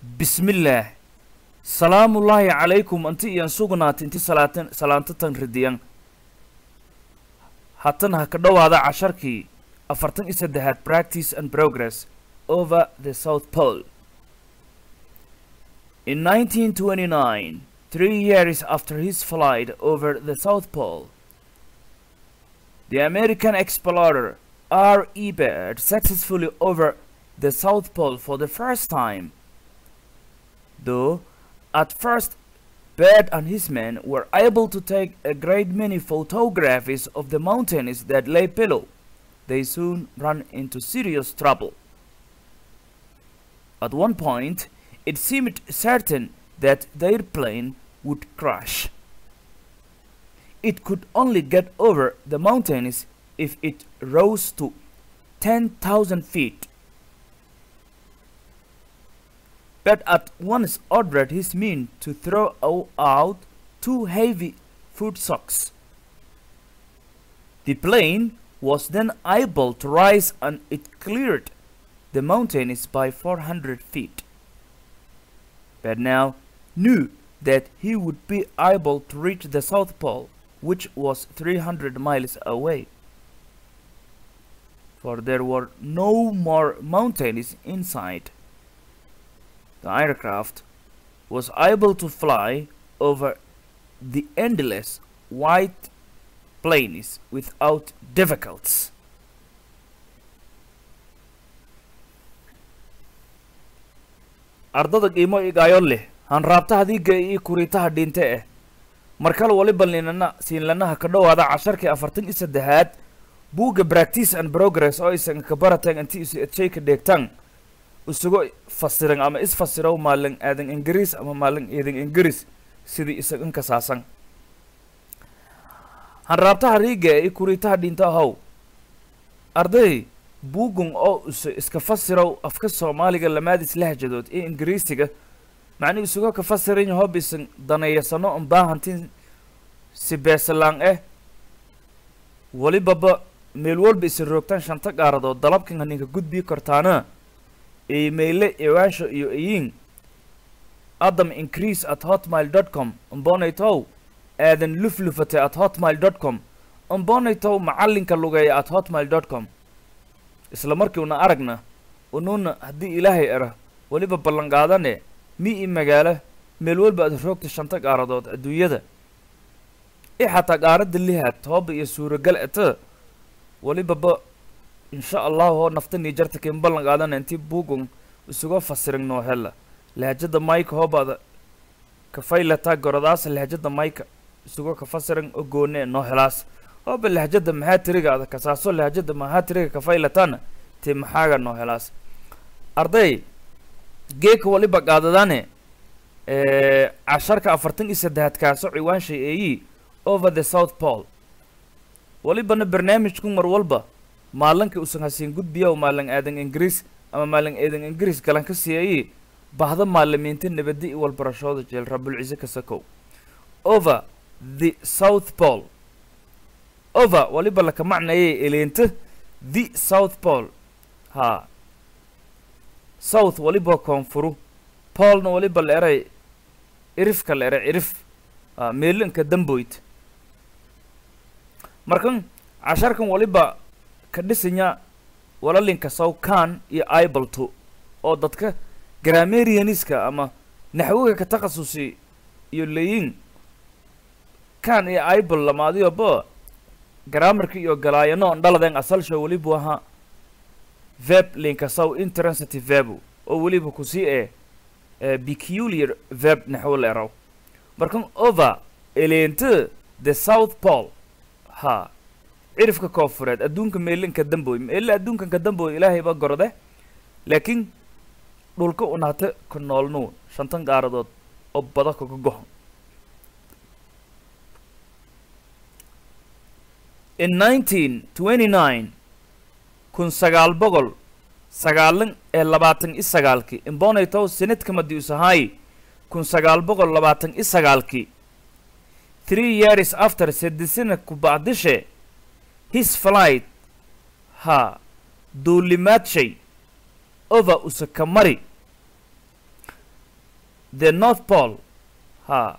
bismillaah salaamullaahi calaykum anti iyan sugnaat inti salaatan salaantatan ridiyan hatan ha ka dhowaada casharkii afartan iyo saddexaad practice and progress over the south pole in 1929 three years after his flight over the south pole the american explorer r e Baird successfully over the south pole for the first time though at first Baird and his men were able to take a great many photographs of the mountains that lay below. They soon ran into serious trouble. At one point, it seemed certain that their plane would crash. It could only get over the mountains if it rose to 10,000 feet. But at once ordered his men to throw o- out two heavy food socks. The plane was then able to rise and it cleared the mountains by 400 feet. But now knew that he would be able to reach the South Pole, which was 300 miles away. For there were no more mountains inside the aircraft was able to fly over the endless white plains without difficulties. ardada qiimo igaayo leh hanraabtaha diiga iyo kuriitaha dhinte eh markale waliba linana siinlanaha ka dhowaada casharkii afartan iyo saddexaad buugga practice and progress oo aysan ka barateen intii isu edshayka dheegtaan isugu fasiran ama isfasirow maalin aadan ingiriis ama maalin eedan ingiriis sidii isagan kasaasan hanraabtaha riiga iyo kuriitaha dhinta ahow arday buugun oo isu iska fasirow afka soomaaliga lamaadis lahjadood iyo ingiriisiga macnuu isuga ka fasiran yahob isan daneeyasano un baahantin si beesalaan eh walibaba meel walba isan roogtaan shanta gaaradood dalabkan haninka gudbii kartaana iimayle iwaasho iyo iyin adam increase at hotmail dot com umbonaytow aadan luflufate at hotmail dot com umbonaytow macallinka lugeeya at hotmail dot com isla markii una aragna unuuna haddii ilaahay era weliba ballanqaadane mi i magaalo meel walba aad roogta shanta qaaradood adduunyada i xataa qaaradda lihaad tooba iyo suuragal eta welibaba insha allahu oo naftanii jarta kin ballan qaadana intii buugun isuga fasirin noo hela lahjada mayka hoobaada kafaylataa goradaasa lahjada mayka isuga ka fasirin oo goone noo helaas hooba lahjada maxaa tirigaada kasaaso lahjada maxaa tiriga kafaylatana ti maxaaga noo helaas arday geeka waliba qaadadane casharka afartan iyo saddexaad kaaso ciwaanshay eeyi over the south pole walibana barnaamijku mar walba maalinka usan hasiin gudbiya maalin aadan ingiriis ama maalin aadan ingiriis galan ka siiyay bahda maalimiinta nabadi i walbarashooda jeel rabulcise ka sakow over the south pole over waliba laka macnayay eleenta the south pole ha south waliba koonfuru polna waliba la eray irifka la eray irif ha meelinka damboyd markan casharkan waliba ka dhisanya walalinka sawkan iyo ibalto oo dadka grammarianiska ama naxwiga ka takhasusi iyo leyin kan iyo ibal lamaadiyoba grammarka iyo galaayano on dhaladeen asalsho welibu ahaa veb linka saw intransitive verbu oo weliba kusii ee peculiar verb naxwo leeraw markan over eleente the south pole ha cirifka koonfureed adduunka meelinka damboy meelle adduunkanka damboy ilaahay baa gorode laakiin dhulka unaate ka noolnuu shantan qaaradood oo bada kaga goho in nineteen twenty nine kun sagaal boqol sagaalan ee labaatan i sagaalkii imbonaytow senadka madiusahay kun sagaal boqol labaatan i sagaalkii three years after sedisina kubacdishe his flight ha duulimaadshay over usakamari the north pole ha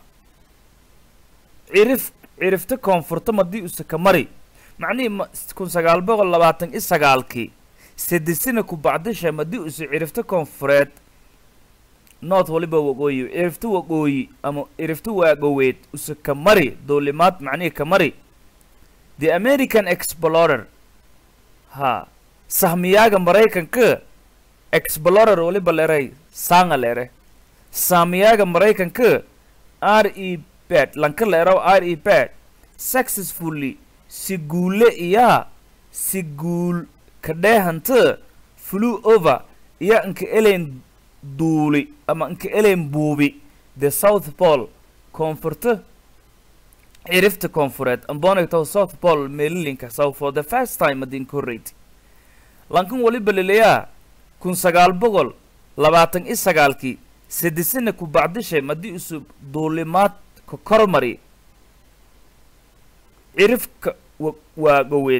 cirif cirifta koonfurta madii use ka mari macnihii ma kun sagaal boqol labaatan i sagaalkii sadesina ku bacdisha madii use cirifta koonfureed north waliba waqooyi cirifta waqooyi ama cirifta waagoweed use ka mari duulimaad macnihii ka mari the american explorer ha sahmiyaaga maraykanka explorer waliba leray sanga lere saamiyaaga maraykanka r e bad lanka leeraw r e bad successfully si guule iyaa si guul ka dheehanta flew over iya inka elen duuli ama inka elen buubi the south pole koonfurta cirifta koonfureed ambonigtow south pole meelilinka sow for the first time adinka horreyti lankan waliba leleyaa kun sagaal boqol labaatan i sagaalkii sadesina ku bacdishay madii isu duulimaad ka kormari cirifka wa waagoweed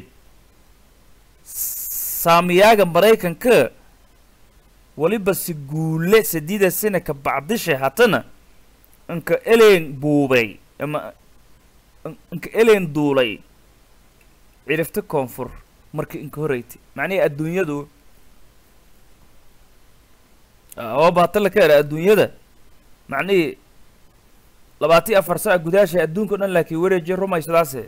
saamiyaaga maraykanka waliba si guule sadiida sina ka bacdishay hatana inka eleen buubay ama inka eleen duulay cirifta koonfur markii inka horreyti macnihii adduunyadu waaba hata la ka era adduunyada macnihii labaatan iyo afar sac gudaashay adduunka o dhan laakiin wareejiya rumaysadaase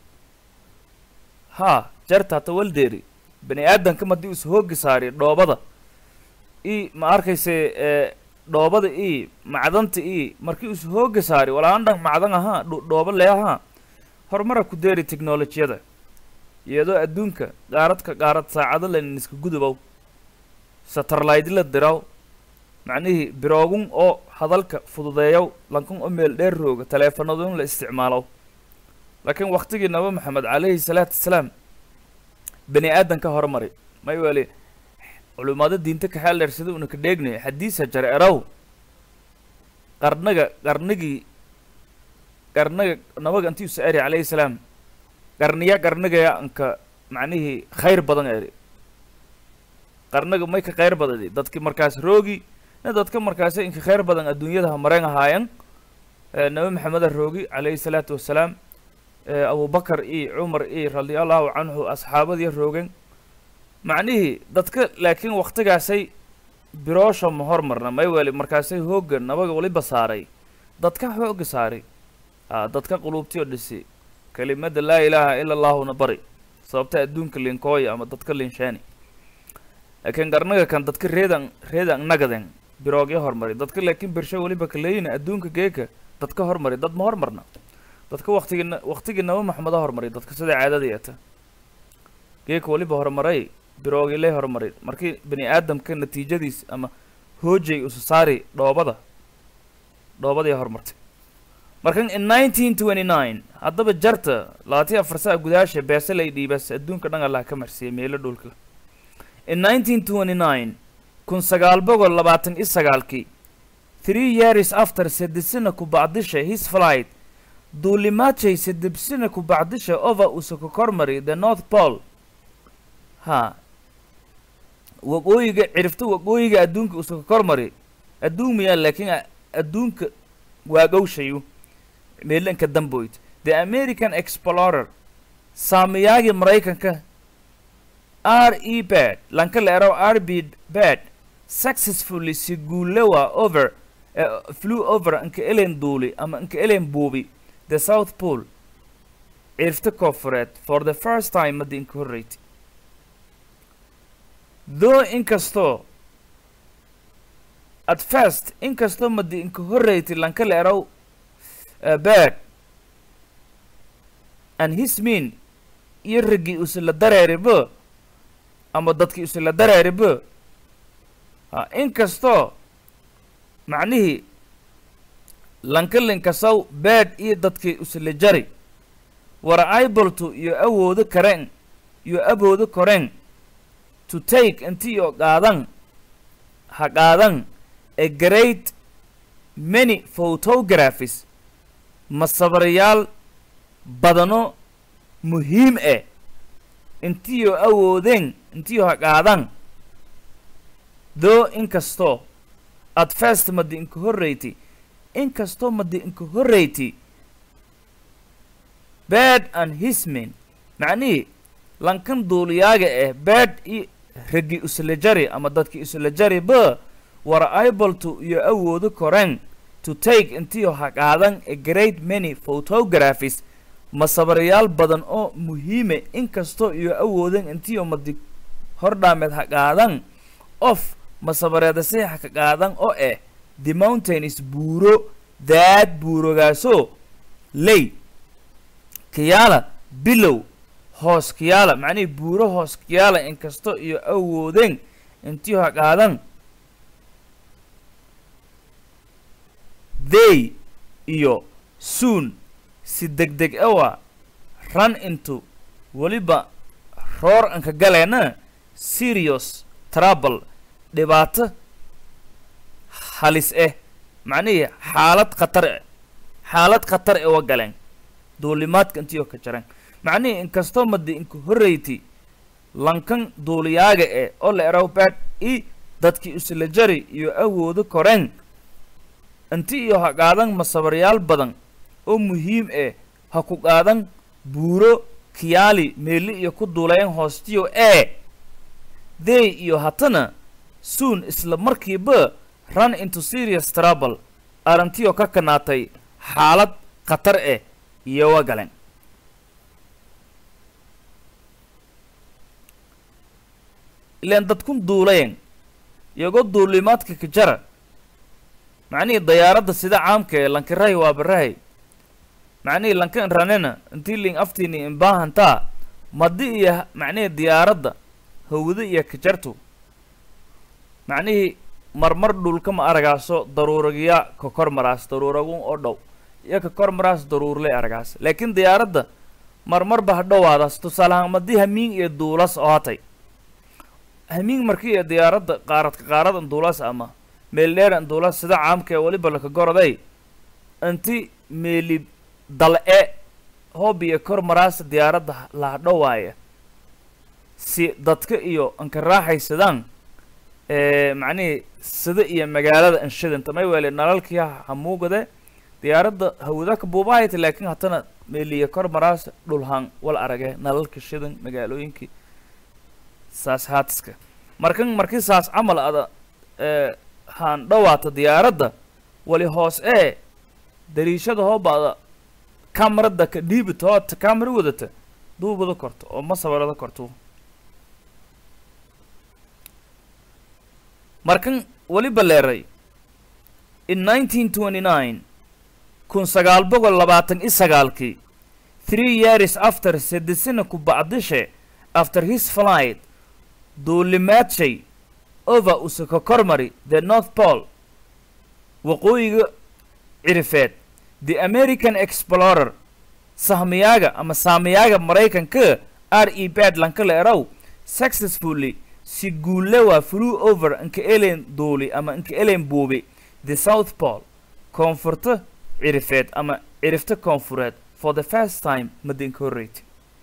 ha jarta hata waldeeri bani aadamka madii us hoogi saari dhoobada i ma arkayse dhoobada i macdanta i markii us hooga saari walaan dhan macdan ahaa dhooba le ahaa horumara ku deeri technolojiyada iyadoo adduunka qaaradka qaarad saacado lanin iska gudubow satarlaydi la diraw macnihii biroogun oo hadalka fududeeyow lankun oo meel dheer rooga taleefanadun la isticmaalow laakiin waktigii naba maxamed calayhi salaatu wasalaam bani aadan ka hormari may weli culimaado diinta ka xeel dheer sida una ka dheegnay xadiisa jar erow qarnaga qarnigii qarnaga nabaga intii usa eri calayhi salaam qarniya qarnigaya anka macnihii khayr badan eri qarnaga may ka khayr badadi dadki markaas roogi na dadka markaasi inka khayr badan adduunyada hamareen ahaayan nabi maxameda roogi calayhi salaatu wasalaam abubakar iyo cumar iyo radia allahu canhu asxaabadii roogeen macnihii dadka laakiin waktigaasay biroosha ma hormarna may weli markaasay hoogga nabaga waliba saaray dadka hoogga saaray a dadka quluubtiyo dhisi kelimada laa ilaaha ila allahuna bari sababta adduunka linkooya ama dadka linshaani laakiin qarnaga kan dadka reedan reedan nagaden biroogya hormari dadka laakiin bersho waliba kaleeyina adduunka geeka dadka hormari dad ma hormarna dadka waktigii waktigii naba maxameda hormari dadka sida caadadii ata geeka waliba horumaray biroogiley horumaray markii bani aadamka natiijadiis ama hoojay usu saari dhoobada dhoobadii horumartay markan in nineteen twenty nine haddaba jarta labaatiya afar saa gudaasha beeselay dhiibas adduunka dhan allah ka marsiiyay meelo dhulka in nineteen twenty nine kun sagaal boqol labaatan i sagaalkii three years after sadesina ku bacdisha his flight duulimaadjay sadebsina ku bacdisha over usuka kormari the north pole ha waqooyiga cirifta waqooyiga adduunka usuka kormari adduun miyaa laakiin adduunka waagowshayu meelanka damboyd the american explorer saamiyaagii maraykanka r e bad lanka leeraw r b bad successfully si guulewa over uh, flew over inka elen duuli ama inka elen buubi the south pole cirifta koonfureed for the first time maddi inka horreyti though inkastoo at first inkastoo maddi inka horreyti lanka leeraw uh, bad and his mean iyo raggii usila dareeribo ama dadkii isla dareeribo ha inkastoo macnihii lankalinkasaw bad iyo dadkii isla jari wara ibolto iyo awoodo kareen iyo aboodo koreen to take intiyo qaadan ha qaadan a great many photographies masawirayaal badano muhiim ah intiyo awoodeen intiyo ha qaadan though inkastoo at first maddi inka horreyti inkastoo madi inka horreyti bad and hismin macnihii lankan duuliyaaga ah bad i ragi uslajari ama dadki uslajari ba were able to iyo awoodo koreen to take intiyo haqaadan a great many photographies masabarayaal badan oo muhiime inkastoo iyo awoodan intiyo madi hordhaameed haqaadan of masabareedasay haka qaadan oo ah the mountains buuro daad buurogaasoo ley kiyaala bilow hoos kiyaala macnihii buuro hoos kiyaala inkastoo iyo awoodeen intiyo haqaadan they iyo soon si deg deg awa run into weliba roor anka galeena serious trouble dhibaato halis ah macnihii xaalad khatar eh xaalad khatar e wa galeen duulimaadka intiyo ka jareen macnihii inkastoo madi inka horreyti lankan duuliyaaga eh oo la eraw bad i dadkii isla jari iyo awoodo koreen inti iyo ha qaadan masabaryaal badan oo muhiim eh ha ku qaadan buuro kiyaali meeli iyo ku duuleen hoostiyo ee they iyo hatana soon isla markiiba run into serious trouble arrintiyo ka kanaatay xaalad khatar eh iyo wa galeen ilaan dadkun duulayen iyagoo duulimaadka ka jara macnihii dayaaradda sida caamka ee lankirahay waa barahay macnihii lankan ranena intii ling aftiini imbaahantaa madi iyo macnihii diyaaradda hawdo iyo kajartu macnihii marmar dhulka ma aragaaso daruuragya ka kor maraas daruuragun oo dhow iyo ka kor maraas daruurley aragaas laakiin diyaaradda marmarba ha dhowaadaas tusaalahaan madii hamiing iyo duulas oo hatay hamiing markii iyo diyaaradda qaaradka qaaradan duulas ama meeldheeran duulas sida caamka ee weliba laka goroday inti meeli dal-e hoob iyo kor maraasa diyaaradda laha dhowaaya si dadka iyo anka raaxaysadaan macnihii sida iyo magaalada anshidanta may weele nalalkii hamuugade diyaaradda hawada ka buubahayta laakiin hatana meeliya kor maraasa dhulhaan wal arage nalalka shidan magaalooyinkii saas haatiska markan markii saas camal ada haan dhowaata diyaaradda wali hoos ee dariishada hoobaada kamarada ka dhiibita oo kamara wadata duubada korto oo ma sawirada korto markan weliba leeray in nineteen twenty nine kun sagaal boqol labaatan i sagaalkii three years after sedesina ku bacdishe after his flight duulimaadshay over usaka kormari the north pole waqooyiga cirifeed the american explorer sahmiyaaga ama saamiyaaga maraykanka r e badlanka la erow successfully si guulle waa flew over inka elen duuli ama inka elen buubi the south pole koonfurta cirifeed ama cirifta koonfureed for the first time madinka horreyti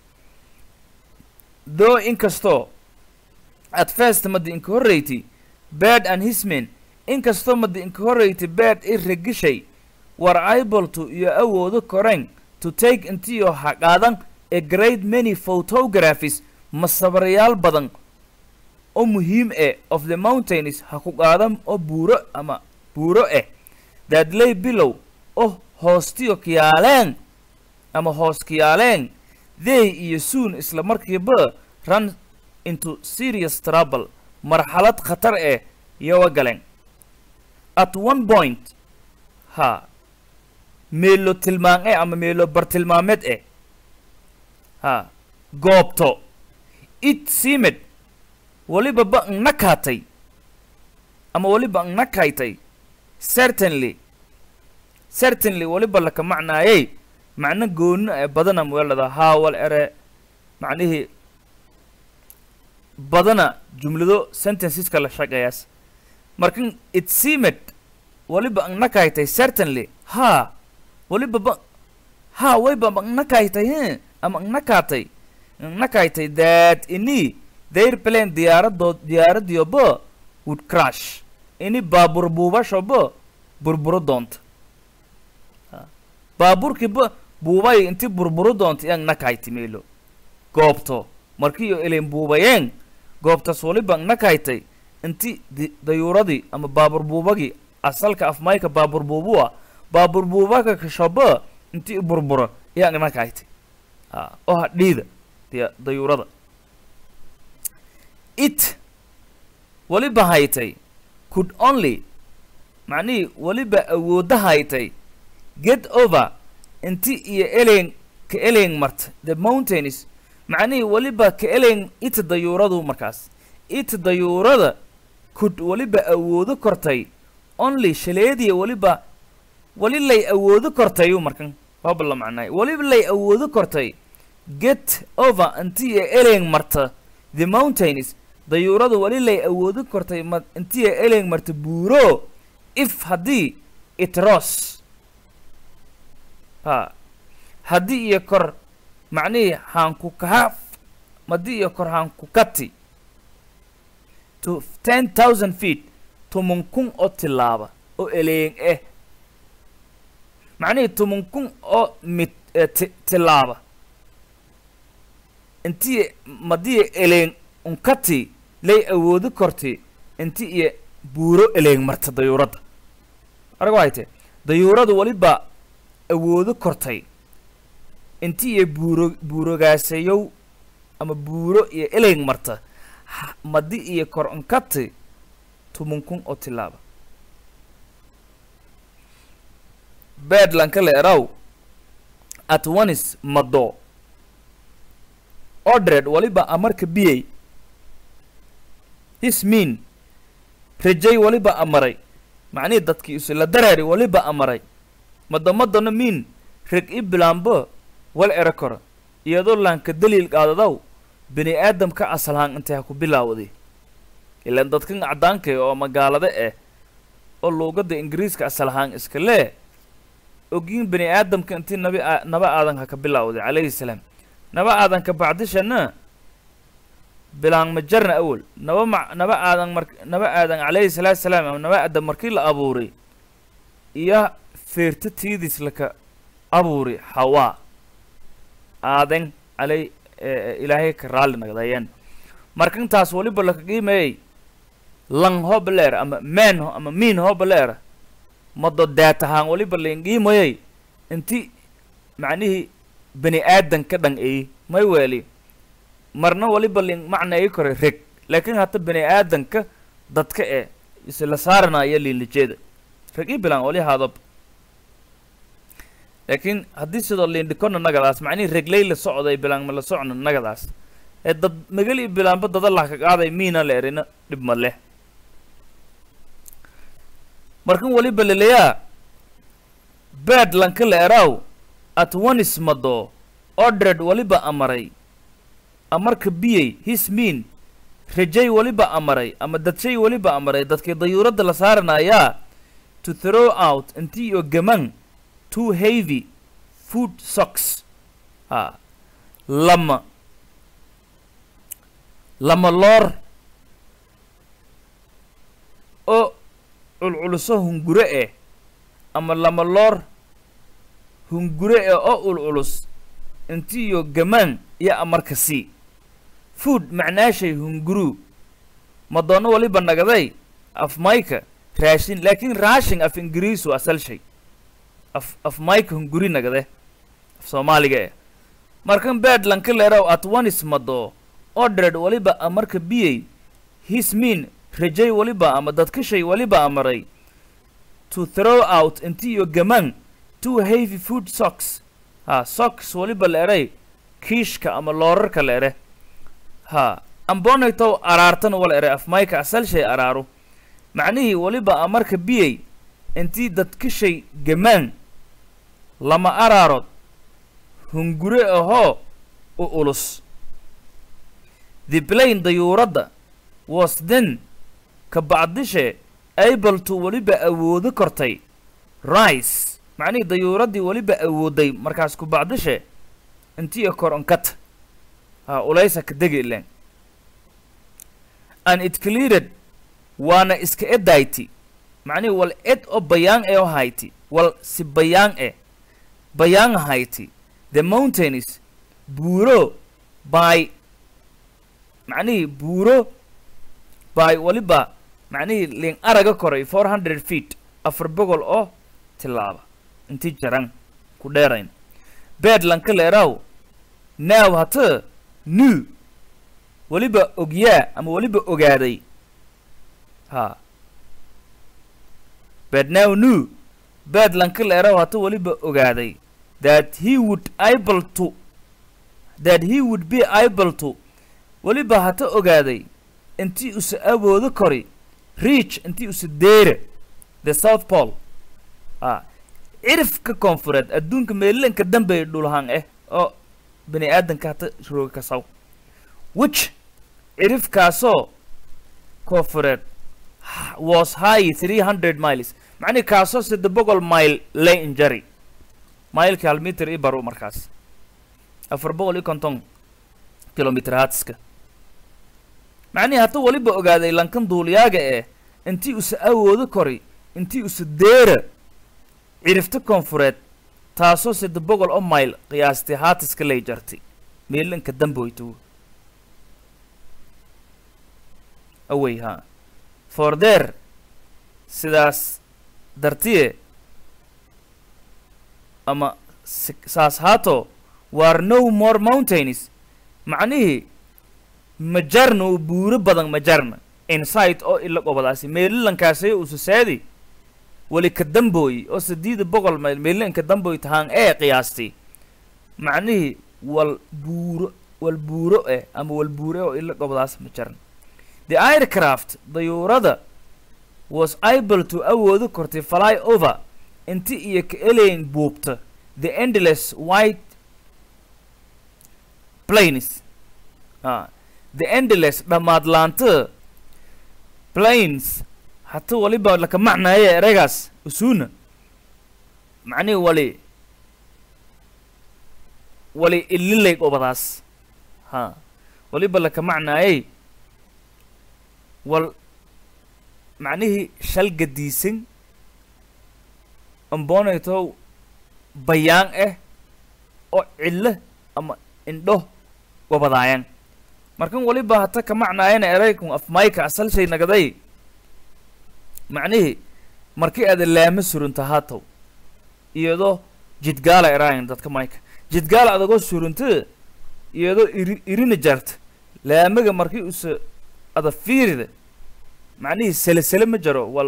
though inkastoo at first madi inka horreyti bad and hismen inkastoo madi inka horreyti bad i regishay were able to iyo awoodo koreen to take intiyo haqaadan a great many photographies masabarayaal badan oo muhiim eh of the mountains ha ku qaadan oo buuro ama buuro eh that lay bilow oo hoostiyo kiyaaleen ama hoos kiyaaleen they iyo soon isla markiiba run into serious trouble marxalad khatar eh iyowa galeen at one point ha meelo tilmaan eh ama meelo bartilmaameed eh ha goobto it seemed weliba ba nakaatay ama weliba nakaytay certainly certainly weliba laka macnaayey macno goonino ee badana weelada haawal ere macnihii badana jumlado sentenceska la shaqeeyaas markan it seemed weliba nakaytay certainly ha weliba ba ha wayba nakaytay he ama nakaatay nakaytay that ini their plane diyaaradood diyaaradiyoba would crash ini baabur buubashoba burburo doonta baaburkiiba buubay inti burburu doonta iyang nakayti meelo goobto markiiyo ileen buubayeen goobtas waliba nakaytay inti di- dayuuradii ama baabur buubagii asalka afmayka baabur buubua baabur buubaga kashaba inti burbura iyang nakaytay ha oo hadhiida diya dayuurada it waliba haytay could only macnihii weliba awoodda haytay get over inti iyo eleen ka eleen marta the mountains macnihii weliba ka eleen it dayuuradu markaas it dayuurada could weliba awoodo kortay only shaleediya weliba weli lay awoodo kortayu markan waaba la macnaay weliba lay awoodo kortay get over inti iyo eleen marta the mountains dayuuradu weli lay awoodo kortay ma inti iyo eleen marta buuro if haddii it ros ha haddii iyo kor macnihii haanku kaha haddii iyo kor haanku kati to ten thousand feet toban kun oo tilaaba oo eleeng eh macnihii toban kun oo mid eh, ti- tilaaba intii madii eleeng unkati lay awoodi korti inti iyo buuro eleeng marta dayuuradda arag wahayte dayuuradu weliba awoodo kortay inti iyo buuro buurogaasayow ama buuro iyo eleeng marta ha- madi iyo kor unkati toban kun oo tilaaba bedlanka leeraw at onis mado ordred waliba amarka biyey his mean rajay waliba amaray macnihii dadkii isla daraari waliba amaray madamadana miin reg i bilaanbo wal ero koro iyadoo laanka daliil qaadadaw bini aadamka asalhaan intay ha ku bilaawday ilaan dadkan caddaanka eh oo magaalada ah oo luugadda ingiriiska asalahaan iska lee ogin bini aadamka intii nabi aa- naba aadan ha ka bilaawday calayhi salaam naba aadan ka bacdishana bilaan ma jarna awel naba ma naba aadan mar naba aadan calayhi salaatu salaam ama naba aadan markii la abuuray iyo feerta tiidis laka abuuri hawaa aadan calay eh, ilaahay ka raalli nagdayeen markantaas waliba laka qiimeeyey lang hobleer ama men ho ama miin hobleer mado daatahaan waliba lain qiimayey inti macnihii bani aadan ka dhan eyi may weeli marna waliba lin macnayi kore reg laakiin hata bani aadanka dadka e isla saaranaya liinlijeeda reg i bilaan wali haadab laakiin haddii sidoo liindhikona nagadaas macnihii regley la socday bilaan ma la socno nagadaas ee dad magal i bilaanba dada lah ka qaaday miina la erina dhib ma leh markan waliba leleyaa bed lanka la eraw at onis mado ordred waliba amaray amarka biyey his mean rajay waliba amaray ama dadshay waliba amaray dadkii dayuuradda la saaranayaa to throw out intii oo gaman two heavy food socks ha lama lama loor oo culculuso hungure eh ama lama loor hungure eh oo ulculus intiiyo gamaan iyo amarka sii food macnaashay hunguru madoono waliba nagaday af mayka raashin laakiin raashin af ingiriisu asal shay af af mayka hunguri nagade af soomaaliga eh markan bed lanka leeraw at onis mado ordred waliba amarka biyey his mean rajay waliba ama dadkashay waliba amaray to throw out intiiyo gamaan two heavy food socks ha socks waliba la eray kiishka ama loorarka la ere ha ambonaytow araartan wala ere afmayka asal shay araaru macnihii waliba amarka biyey intii dadkashay gamaan lama araarood hungure ahoo u ulus the plane dayuuradda was then ka bacdishe able to weliba awoodo kortay rice macnihii dayuuraddii weliba awooday markaas ku bacdishe intiyo kor onkata ha ulaysa ka degi ileen and it cleared waana iska edayti macnihii wal ed oo bayaan e oo hayti wal si bayaan e bayaan hayti the mountains buuro by macnihii buuro by waliba macnihii ling araga koray four hundred feet afar boqol oo tilaaba intii jaran ku dheerayn bedlanka leeraw now hata new weliba ogyaa ama weliba ogaaday ha bed now new bedlanka leeraw hata weliba ogaaday that he would able to that he would be able to weliba hata ogaaday intii usa awoodo kori reach intii usa deere the south pole a cirifka koonfureed adduunka meelilanka dambey dhulhaan eh oo bani aadanka hata rooga kasaw which cirifkaasoo koonfureed was high three hundred miles macnihi kaasoo sadde boqol mile lay injari mailka hal mitir i baro markaas afar boqol iyo konton kilomitr haatiska macnihii hata weliba ogaaday lankan duuliyaaga eh intii usa awoodo kori intii usa deera cirifta koonfureed taasoo sadde boqol oo mile qiyaastay haatiska lay jartay meelinka damboyto awey ha for there sidaas dartiye ama saas haato war no more mountains macnihii majarna oo buuro badan majarna inside oo ila qobadaasi meelilankaasay ususaadi weli ka dambooyi oo sideeda boqol mayl meelilanka dambooy tahaan ee qiyaastay macnihii wal buuro wal buuro eh ama wal buure oo ila qobadaas majarna the aircraft dayuurada was able to awoodo kortay fly over inti iyo ka eleyn buubta the endless white plains ah the endless dhammaadlaanta plains hata waliba laka macnaaye ereygaas usuuna macnihi wali wali ililay qobadaas ha waliba laka macnaayey wal macnihii shal gadiisan ambonaytow bayaan ah oo cillo ama indho gobadaayan markan waliba hata ka macnaayana eraykun afmayka asal shay nagaday macnihii markii aada laama surunta haatow iyadoo jidgaala eraayan dadka mayka jidgaala adagoo surunta iyadoo iri irina jarta laamaga markii usa ada fiirida macnihii selesele ma jaro wal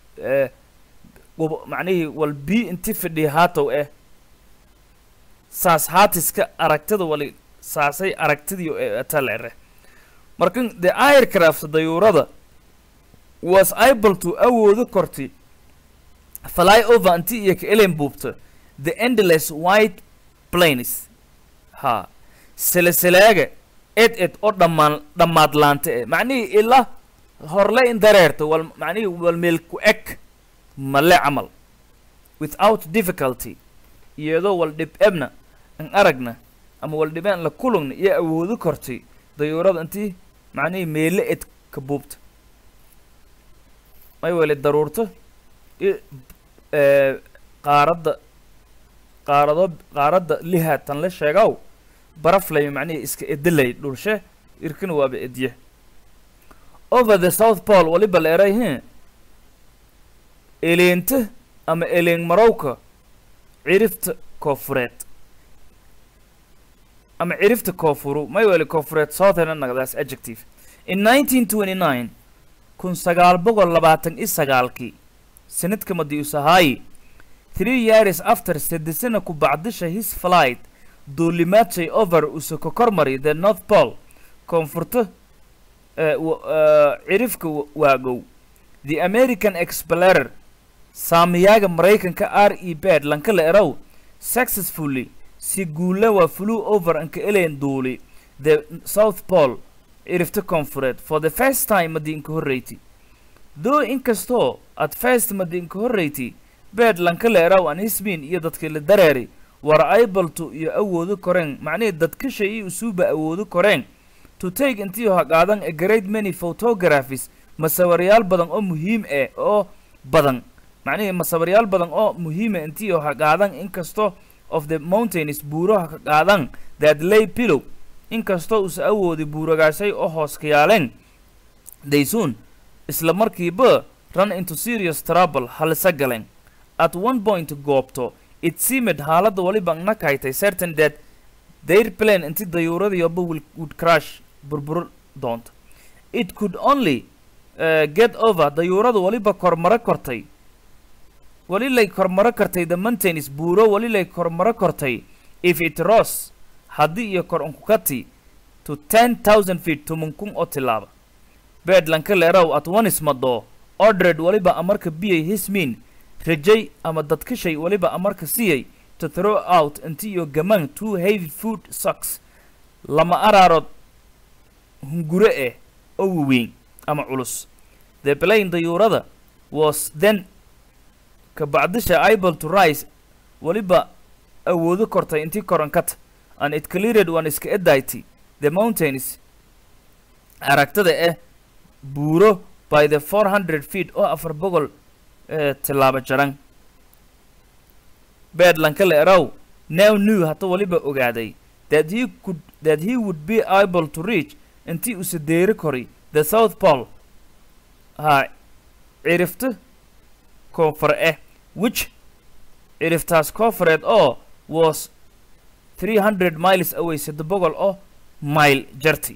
macnihii wal bii inti fidhi haatow eh saas haatiska aragtida wali saasay aragtidii talere markan the aircraft dayuurada was able to awoodo korti fly over inti iyo ka elen buubta the endless white plains ha seleselaaga ed ed oo dhammaan dhammaadlaanta eh macnihii ila horle in dareerta wal macnihii wal meel ku eg male camal without difficulty iyadoo wal dhib ebna an aragna ama wal dhibeen la kulugna iyo awoodo kortay dayuurada intii macnihii meele ed ka buubta may weli daruurto i qaaradda qaarado qaaradda lihaatan la sheegaw baraflay macnihii iska edilay dhulshe irkina waaba edye over the south pole waliba la eray hin eleenta ama eleen marowka cirifta koofureed ama cirifta koofuru may weli koofureed southern nagdaas adjective in nineteen twenty nine kun sagaal boqol labaatan i sagaalkii sanadka madiusahaayi three years after sadesana ku bacdisha his flight duulimaadshey over usa ka kormari the north pole koonfurta cirifka waagow the american explorer saamiyaaga maraykanka r e bed lanka la erow successfully si guula waa flew over anka elen duuli the south pole cirifta koonfureed for the first time madiinka horreyti though inkastoo at first madiinka horreyti bed lanka la erow an hisbin iyo dadkii la dareeri war ibalto iyo awoodo koreen macnihii dadkasha iyo usuuba awoodo koreen to take intii haqaadan a great many photographies masawaryaal badan oo muhiim ah oo badan macnihii masawaryaal badan oo muhiima intii haqaadan inkastoo of the mountains buuraha ka qaadan that lay pillow inkastoo uusa awoodi buuragaasay oo hoos ka yaaleen they soon isla markiiba run into serious trouble halisa galeen at one point goobto it seemed xaaladda waliba nakaytay certain that their plane inti dayuuradiyoba will would crash burbur doonto it could only uh, get over dayuuradu waliba kormaro kortay walilay kormaro kartay the mountains buuro walilay kormaro kortay if it rose haddii iyo kor unkukati to ten thousand feet tumunkun oo tilaaba beedlanka leerow at onis madoo ordred waliba amarka biyay hismin rajay ama dadkashay waliba amarka siyay to throw out inti iyo gamaan two heavy food socks lama araarood hungure eh oo waweyn ama culus the plane dayuurada was then kabacdisha able to rise waliba awoodo kortay intii korankata and it cleared one iska edaity the mountains aragtada eh buuro by the four hundred feet oo afar boqol eh, tilaabo jaran beedlanka la erow now knew hata waliba ogaaday that he could that he would be able to reach intii usa deeri koray the south pole ha cirifta koonfur eh which ciriftaas koonfureed oo was 300 miles away sadde boqol oo mile jarti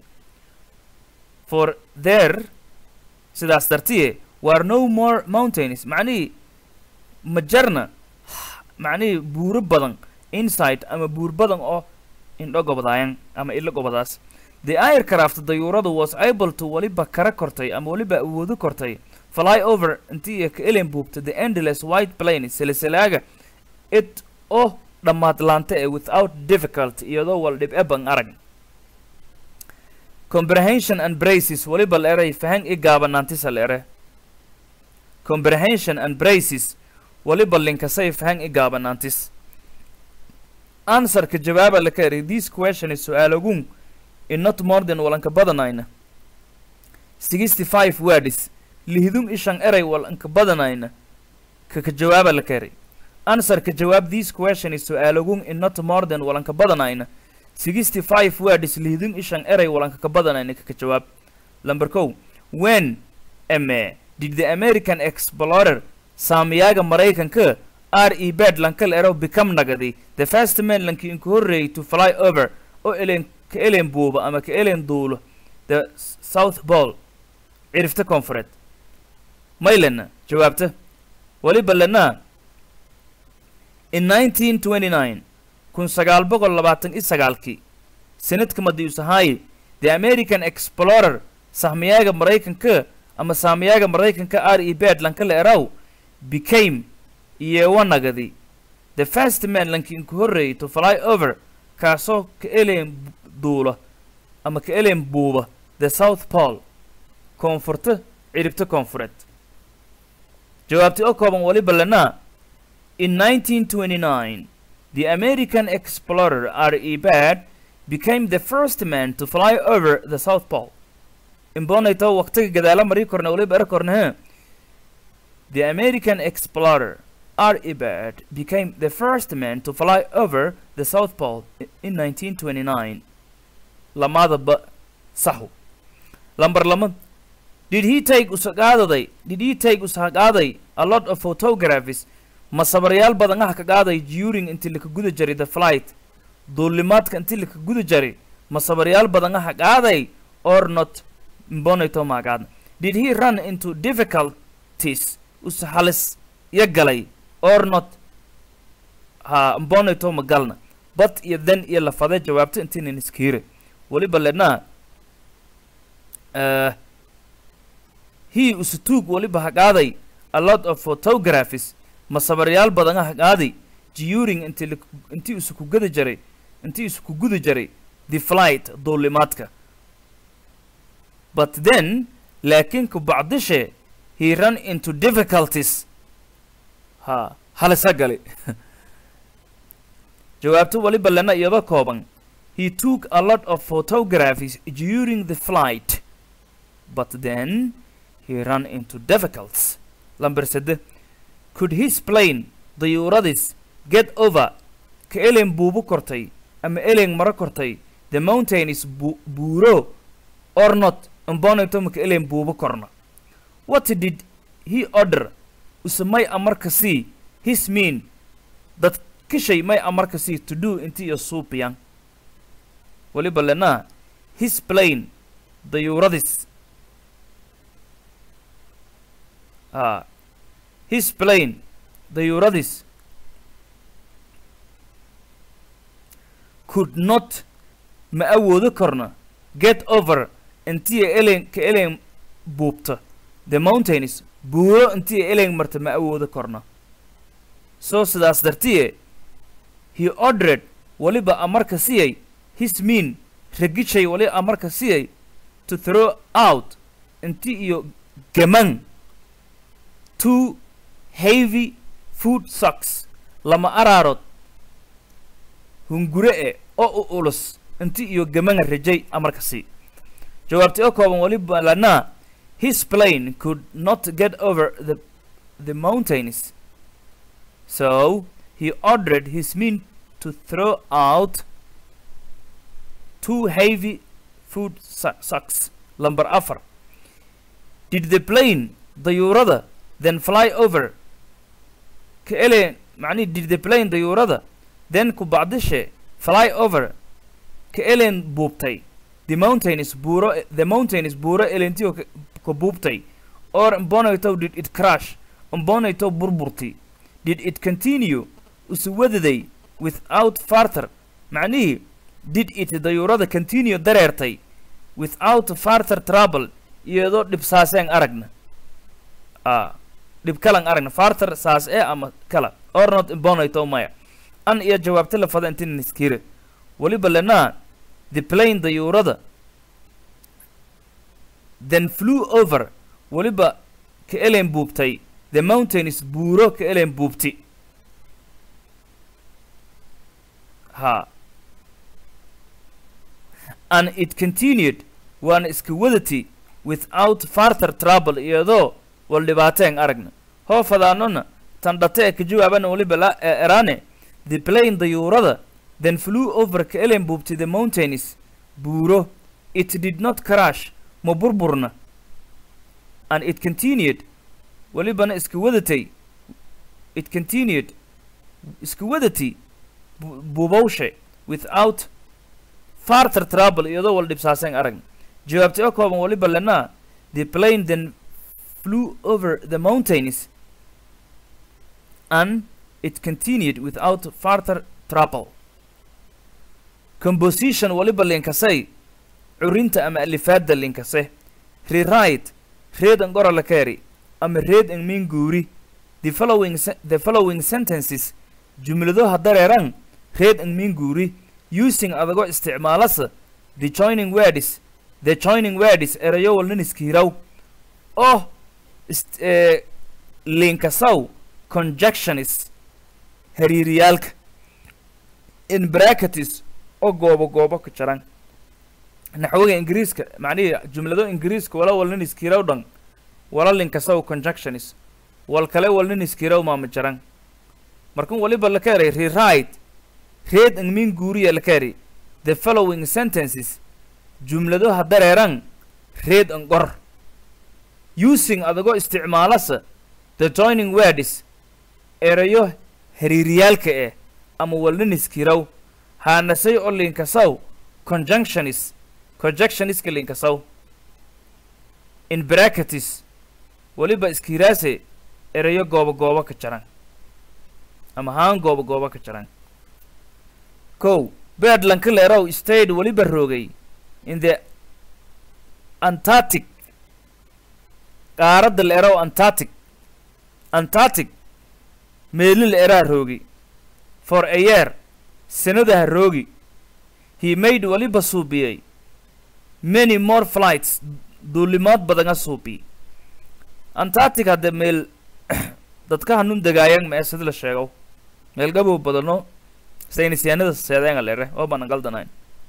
for there sidaas dartiye were no more mountains macnihii ma jarna macnihii buuro badan inside ama buur badan oo indho gobodaayan ama ilo gobadaas the aircraft dayuuradu was able to waliba kara kortay ama waliba awoodo kortay fly over intii iyo ka elen buubta the endless white plane silsilaaga it oo dhammaad laanta ee without difficulty iyadoo wal dhib e ban arag comprehension and braces waliba la eray fahan i gaabanaantisa la ere comprehension and braces waliba linkasay fahan i gaabanaantis answerka jawaaba la ka eray this question is su-aalagun in not more than walanka badanayna sixty five words lihdum ishan eray walanka badanayna kaka jawaaba la ka eray answerka jawaab this question is su-aalagun in not more than walanka badanayna sixty five words lihdum ishan eray walanka ka badanayna kaka jawaab number kow when ame did the american explorer saamiyaga maraykanka r e bed lanka la ero become nagadi the first man lanki inku horreeyay to fly over oo elen ka elen buuba ama ka elen duulo the s- south pole cirifta koonfureed maylena jawaabta waliba lena in 1929 kun sagaal boqol labaatan iyo sagaalkii sanadka madiusahaye the american explorer sahmiyaga maraykanka ama saamiyaga maraykanka r e bed lanka la eraw became iyewanagadi the first man lanki inku horreeyay to fly over kaasoo ka elen duula ama ka elen buuba the south pole koonfurta ciribta koonfureed jawaabti oo kooban waliba lena in 1929 the american explorer r e bad became the first man to fly over the south pole imbonayto waqtiga gadaala marii korna waliba era korna he the american explorer R. Ebert became the first man to fly over the South Pole i- in 1929. Lamada ba sahu. Lambar lama. Did he take usagaday? Did he take usagaday a lot of photographs? Masabaryaal badan ah ka qaaday during intii la ka guda jiray the flight. Duulimaadka intii la ka guda jiray masabaryaal badan ah qaaday or not mbonayto ma qaadna. Did he run into difficulties? Usahalis ya galay or not ha mbonayto ma galna but iyo then iyo lafade jawaabto intiinan iskiire weliba lena uh, he usatuug weliba ha qaaday a lot of photographies masabaryaal badan ah qaaday during intii la- intii isu ku gada jaray intii isu ku guda jaray the flight duulimaadka but then laakiin ku bacdishe he ran into difficulties ha halisa gali jawaabto waliba lena iyada kooban he took a lot of photographs during the flight but then he ran into difficulties lamber sede could his plane dayuuradis get over ka elen buubu kortay ama elen maro kortay the mountain is bu buuro or not imbonayto maka elen buubu korna what did he order use may amarka sii his mean dad kishay may amarka sii to do inti iyo suupiyan weliba lenaa his plane dayuuradis a his plane dayuuradis could not ma awoodo korna get over intiya elen ka elen buubta the mountains buuro intiya elen marta ma awoodo korna soo sidaas dartiye he ordered weliba amarka siyay his mean ragishay wali amarka siyay to throw out inti iyo gaman two heavy food socks lama araarood hungure e oo u ulus inti iyo gamanga rajay amarka sii jawaabtay oo kooban weliba lanaa his plane could not get over the the mountains so he ordered his men to throw out two heavy food sa- sacks. Number afar. Did the plane, dayuurada, then fly over? كإلين معني did the plane dayuurada then كبعدشة fly over كإلين بوبتي the mountain is بورو the mountain is بورو إلينتيو كبوبتي or مبونيتو did it crash مبونيتو بربرتي did it continue uswadday without farther معنيه did it dayuurada continue dareertay without farther trouble iyadoo dhib saaseen aragna a dhib kalan aragna farther saas ee ama kala or not imbonaito maya an iyo jawaabta la fada intin iskire weliba lenaa the plane dayuurada then flew over weliba ka elen buubtay the mountains buuro ka elen buubti ha and it continued waana iska wadati without farther trouble iyadoo wal dhibaateen aragna hoo fadaanona tan dhate ee ka jawaabana weliba la ee erane the plane dayuurada then flew over ka elen buubtay the mountains buuro it did not crash ma burburna and it continued welibana iska wadatay it continued iska wadati bu- buubawshe without farther trouble iyadoo wal dhibsaaseen aragna jawaabtay oo kooban weliba lenaa the plane then flew over the mountains and it continued without farther trouble composition weliba linkasay curinta ama alifaadda linkase rewrite read and gora la keri ama read and mean guuri the following se- the following sentences jumlado hadareeran read and mean guuri using adagoo isticmaalasa the joining words the joining words erayo walnin iskiiraw oo ist eh, linkasaw conjunctionis hariiriyaalka in brackets oo goobo goobo ka jaran naxwiga ingiriiska macnihii jumlado ingiriiska wala walnin iskiiraw dhan wala linkasaw conjunctionis wal kale walnin iskiiraw maama jaran markan waliba la keenay rewrite read and mean guuriya la keenay the following sentences jumlado hadareeran read and gor using adagoo isticmaalasa the joining words erayo hariiriyaalka eh ama walnin iskiiraw haanasay oo linkasaw conjunctionis conjunctioniska linkasaw in brackets weliba iskiiraase erayo goobo goobo ka jaran ama haan goobo goobo ka jaran kow beadlanka leerow stayed weliba roogay in the antarctic qaaradda leerow antarctic antarctic meeli leeraa roogi for a year sanadaha roogi he made weliba suubiyey many more flights duulimaad badanga suubi antarctic hadde meel dadka hanun degaayan mee sida la sheego meel gabow badano saynisyaanada seedeenga lere oo banan galdanayn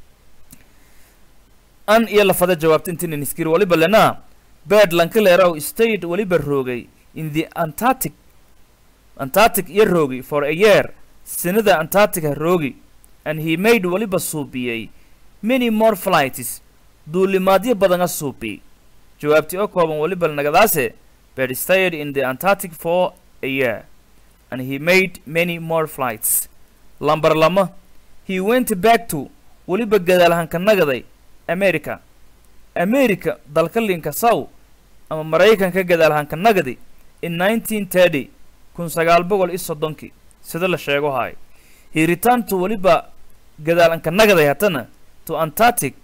an iyo lafada jawaabta intinan iskiri waliba lenaa bed lanka leerow state weliba roogay in the antarctic antarctic iyo roogay for a year sinada antarctica roogi and he made weliba suubiyey many more flights duulimaadyo badana suubi jawaabtii oo kooban weliba nagadaase but stayed in the antarctic for a year and he made many more flights lambar lama he went back to weliba gadaalhanka nagaday america america dalka linka sow ama maraykanka gadaalhanka nagadi in nineteen thirty kun sagaal boqol iyo soddonkii sida la sheego haay he returned to weliba gadaalanka nagaday hatana to antarctic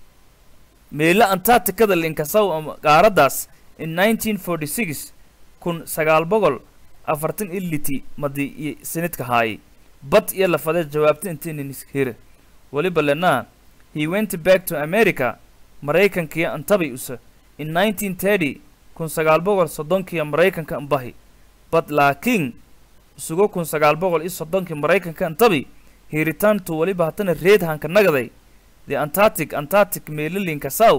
meelo antarcticada linkasow ama qaaraddaas in nineteen forty six kun sagaal boqol afartan iyo liti madi iyo sanidka haayay bad iyo lafadee jawaabta intiiniskira weliba lenaa he went back to america maraykankiyo antabay usa in nineteen thirty kun sagaal boqol soddonkiiyo maraykanka ambahi but laakiin isugo kun sagaal boqol iyo soddonkii maraykanka antabi he returned to weliba hatana reedhanka nagaday the antarctic antarctic meelalinka sow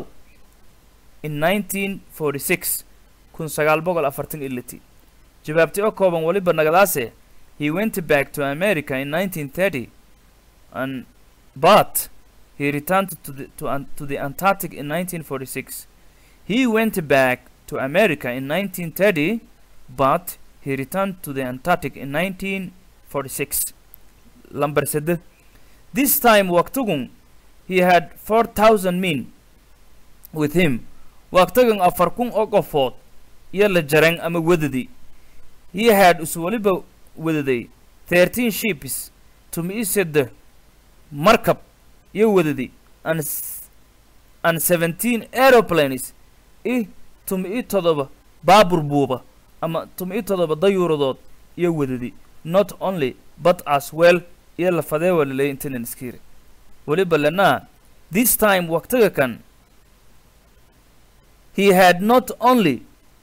in nineteen forty six kun sagaal boqol afartan iyo liti jawaabti oo kooban weliba nagadaase he went back to america in nineteen thirty and but he returned to the, to, an, to the antarctic in nineteen forty six he went back to america in nineteen thirty but he returned to the antarctic in nineteen forty six lamber sede this time waqtigun he had four thousand men with him waqtigan afar kun oo qofood iyo la jaran ama wadadi he had is weliba wadaday thirteen ships tumi sede markab iyo wadadi and and seventeen aeroplanes i tumi i todoba baabur buuba ama tumi i todoba dayuuradood iyo wadadi not only but as well iyo lafadee waa laleeyay intanan iskiri weliba lenaa this time waqtiga kan he had not only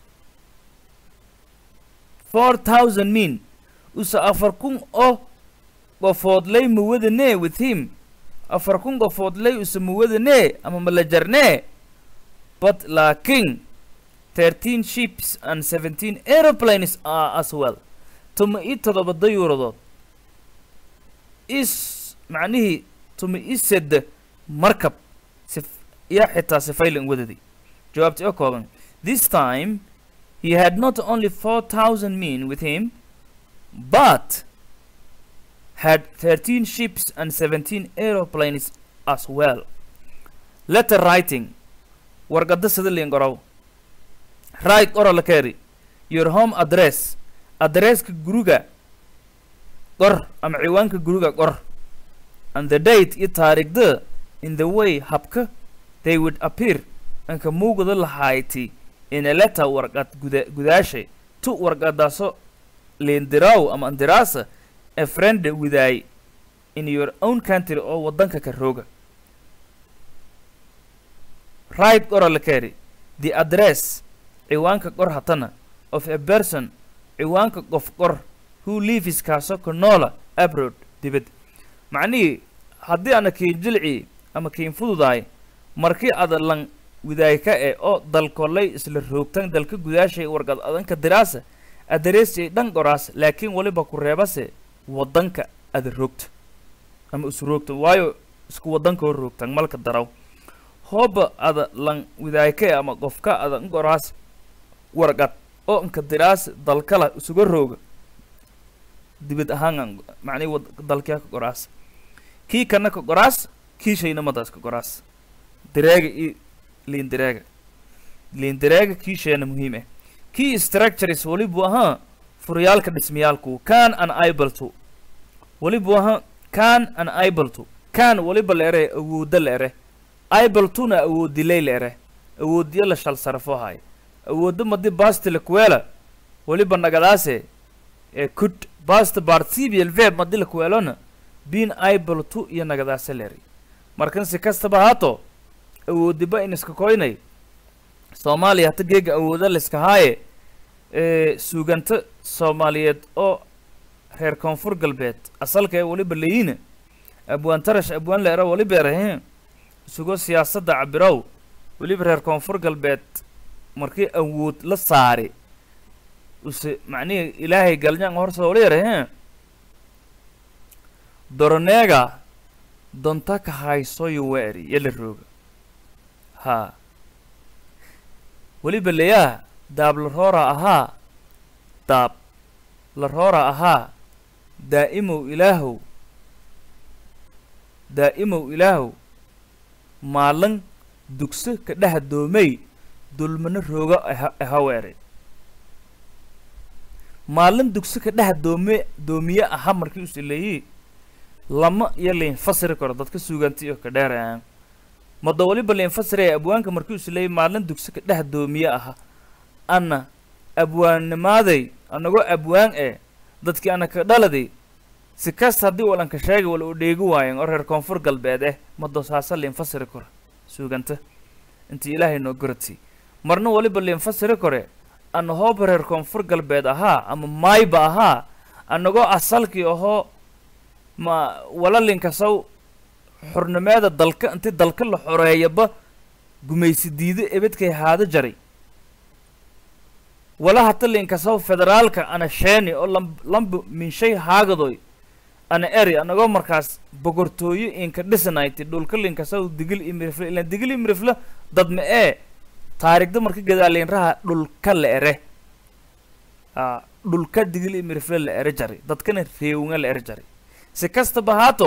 four thousand men usa afar kun oo qofoodlay muwadanee with him afar kun qofoodlay usa muwadanee ama malajarnee but laakiin thirteen ships and seventeen aeroplanes are as well tuma i todoba dayuuradood is macnihii tuma i sed markab sif iyo xitaa sifaylan wadadi jawaabti oo kooban this time he had not only four thousand men with him but had thirteen ships and seventeen aeroplanes as well letter writing warqada sida liingorow right ora la keeri your home address adresska guriga qor ama ciwaanka guriga qor and the date iyo taariikhda in the way habka they would appear anka muugada lahayti in a letter warqad guda gudaashay tu warqadaaso leendiraw ama andiraasa a friend widaay in your own country oo waddanka ka rooga right qora la keeri the address ciwaanka qor hatana of a person ciwaanka qof qor who lives kaaso ka noola abroad dibad macnihii haddii ana kiin jilci ama kiin fududahay markii ada lan widaayka e oo dalkolay isla roogtan dalka gudaashay warqad adanka diraasa adareesay dhan qoraas laakiin weliba ku reebase waddanka ada roogta ama is roogta waayo isku waddanka oo roogtan malka daraw hooba ada lan widaayka e ama qofka ada qoraas warqad oo inka diraas dalkala isuga rooga dibad ahaan macnihi wad dalkyaa ka qoraas kii kana ka qoraas kii shaynamadaas ka qoraas direega iyo liindireega liindireega kii sheena muhiim ah kii structures welibu ahaa furyaalka dhismayaalku can an able to welibu ahaa can an able to can weliba la ere awooda la ere able tona awoodilay la ere awoodiyo la shal sarafo haay awoodo madi basti lakuweela weliba nagadaase ee could bast participial verb madi lakuweelona being able to iyo nagadaase leri markan si kastaba haato awoodiba in iska koynay soomaaliya hata geega awooda layska haaye ee suuganta soomaaliyeed oo reer koonfur galbeed asalka ee weliba layiina abwaan tarash abwaan leera weliba erahe isugo siyaasadda cabirow weliba reer koonfur galbeed markii awood la saari use macnihii ilaahay galnyaan horta wali erahe doroneega donta ka haysoyo weeri yala rooga haa weliba leyaa daab la roora ahaa daab la roora ahaa daa'imow ilaahow daa'imow ilaahow maalin dugso ka dhex doomay dulmano rooga aha ahaweere maalin dugso ka dhex doome doomiye aha markii us leeyi lama iyo lain fasiri karo dadka suugaanta iyo ka dheerayaan mado waliba lain fasiraya abwaanka markii us leeyi maalin dugso ka dhex doomiye aha ana abwaannimaaday anagoo abwaan eh dadkii ana ka dhaladay si kasta haddii walanka sheegay wala u dheegi waayen oo reer koonfur galbeed eh mado saasa lain fasiri karo suuganta intii ilaahay noo goratay marna waliba lain fasiri kore ana hooba reer koonfur galbeed ahaa ama maayba ahaa anagoo asalkii ahoo ma wala linkasaw xurnimeeda dalka inti dalka la xoreeyaba gumaysi diido ebedkay haado jaray wala hata linkasaw federaalka ana sheeni oo lam lamba minshay haagadoy ana eri anagoo markaas bogortooyo inka dhisanayti dhulka linkasaw digil imirifle ilaan digil imirifle dad ma ee taarigda marka gadaalinraha dhulka la ere a dhulka digil imirifle la ere jaray dadkana reewinga la ere jaray si kastaba haato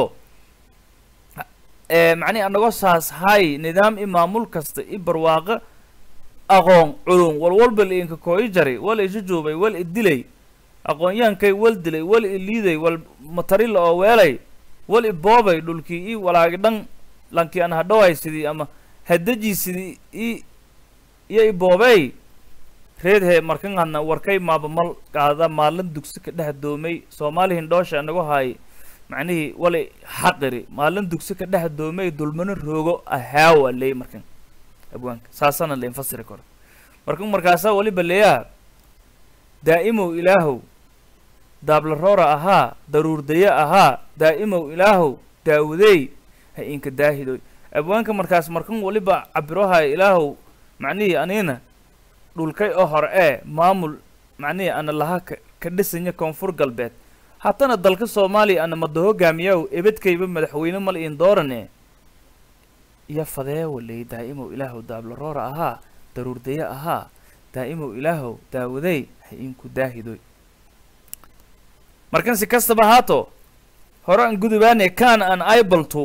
ee macnihi anagoo saas hay nidaam i maamul kasta i barwaaqo aqoon culum walwalba la inka kooyi jaray wal isu joobay wal i dilay aqoon-yahankay wal dilay wal i liiday wal matarila oo weelay wal i boobay dhulkii i walaagi dhan lankii aan hadhoway sidii ama hadajii sidii i iyo i boobey reed he markan hadna warkay maaba mal qaada maalin dugsi ka dhex doomay soomaali hindhoosha anagu haay macnihii wali xaqiri maalin dugsi ka dhex doomay dulmano roogo ahaawa leey markan abwaanka saasana la infasiri karo markan markaasaa waliba leeyaa daa'imow ilaahow daabla roora ahaa daruurdaye ahaa daa'imow ilaahow daawudey ha inka daahidoy abwaanka markaas markan waliba cabirohaya ilaahow macnihii anina dhulkay oo hore ee maamul macnihii ana laha ka ka dhisanya koonfur galbeed haddana dalka soomaaliya ana mada hogaamiyaw ebedkayba madaxweyne mal iin doorane iyo fadeewa leey daa'imow ilaahow daabla roora ahaa daruurdaye ahaa daa'imow ilaahow daawadey ha inku daahidoy markan si kastaba haato hore aan gudubaane can an able to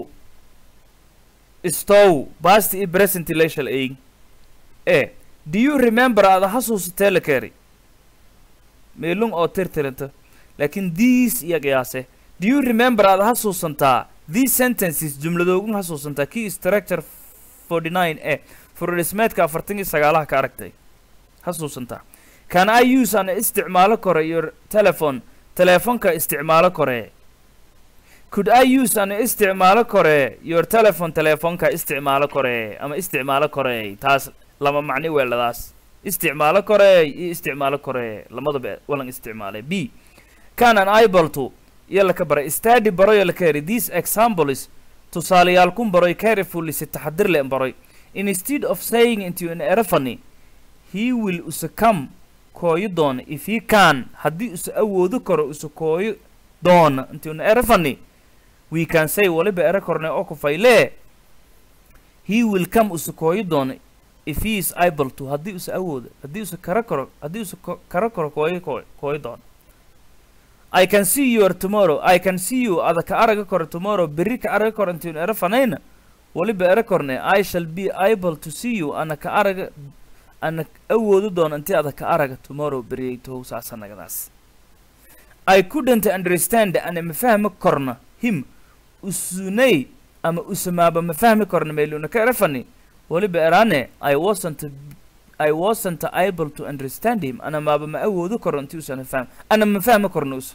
stow basti i present lashal eeg e do you remember aada xasuusatee la keeri meelung oo tirtiranta laakiin these iyo qiyaase do you remember aada xasuusantaa these sentences jumladoogun xasuusantaa key structure forty nine e furodhismeedka afartan iyo sagaalaha ka aragtay xasuusantaa can i use ana isticmaalo kore your telephone teleefonka isticmaalo kore could i use ana isticmaalo kore your telephone teleefonka isticmaalo kore ama isticmaalo kore taas lama macni weeladaas isticmaalo kore iyo isticmaalo kore lamadaba walan isticmaalay b can an able to iyo laka baray study baroyo laka heri these examples tusaalayaal kun baroy carefully si taxadir le baroy instead of saying into an erefany he will usa come kooyo doona if he can haddii usa awoodo karo usa kooyo doona into an erefany we can say waliba ere korne oo kufaylee he will come usa kooyo doona if he is able to haddii usa awoodo haddii usa kara karo haddii usa ko- kara karo kooyo kooy kooyo doona I can see you or tomorrow I can see you ada ka araga koro tomorrow berri ka araga koro intiin ere fanayna waliba ere korne I shall be able to see you ana ka araga ana awoodo doona intii ada ka araga tomorrow beriyay tow saasanagadaas I couldn't understand ana ma fahmi korna him usunay ama usamaaba ma fahmi korna meeluna ka ere fani waliba erane I wasn't I wasn't able to understand him ana maaba ma awoodo karo intii usana fahm ana ma fahmi korna us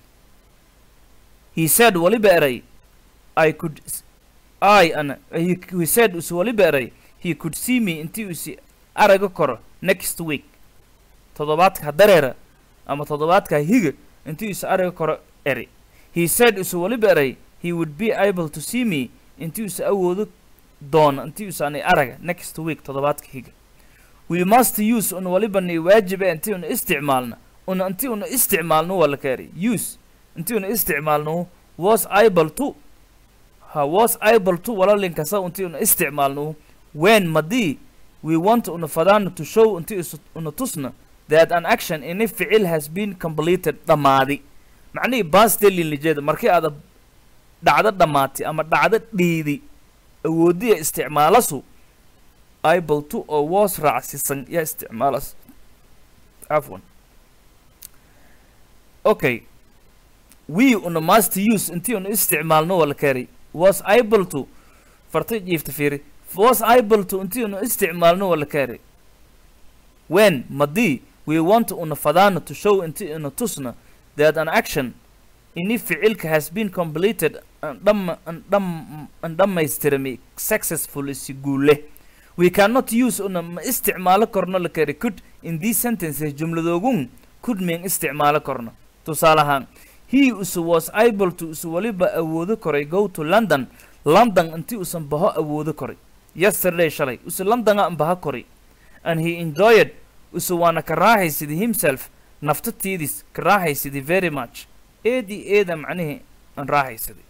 he said waliba eray I could s- I ana he, he said us waliba eray he could see me intii usi araga karo next week toddobaadka dareera ama toddobaadka higa intii is araga karo eri he said us waliba eray he would be able to see me intii us awoodo doona intii usanay araga next week toddobaadka higa we must use un waliba ni waajiba intii una isticmaalna una intii una isticmaalno waa la kaari use intii una isticmaalno was able to ha was able to walalinkasa unti una isticmaalno when madii we want una fadaano to show unti is una tusna that an action ini ficil has been completed dhammaadi macnihii bastelin lijeeda markii aada dhacdo dhammaatay ama dhacdo dhiidi awoodiya isticmaalasu able to oo was raacsisan yaa isticmaalas cafwan okay we una must use intii una isticmaalno wala kari was able to farta jiifta fiiri was able to intii una isticmaalno wala kari when madii we want una fadaano to show intii una tusna that an action ini ficilka has been completed an dham an dham an dhammaystirmi successfully si guule we cannot use una ma isticmaalo korno la kari could in these sentences jumladoogun could meen isticmaalo korno tusaale ahaan he usu was able to usu waliba awoodo koray go to london london intii usan baho awoodo koray yesterday shalay usu londona an baha koray and he enjoyed usu waana ka raaxaysidii himself naftatiidis ka raaxaysidii very much eedii eeda macnihii an raaxaysidii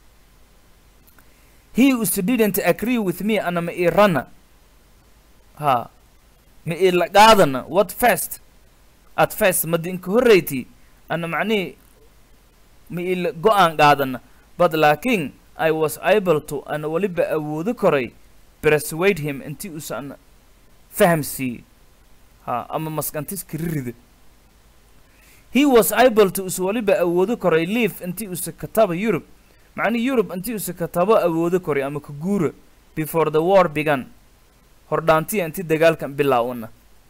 he usu didn't agree with me ana ma ii rana ha ma ii la qaadana what first at first madi inka horreyti ana macnihii ma ii la go-aan qaadana but laakiin i was able to ana weliba awoodo koray persuade him intii usan fahamsiiyey ha ama maskantiska ririda he was able to usa waliba awoodo koray leave intii usa kataba europe macnii europe intii usa katabo awoodo koray ama ka guura before the war began hordhaantiya intii dagaalkan bilaawna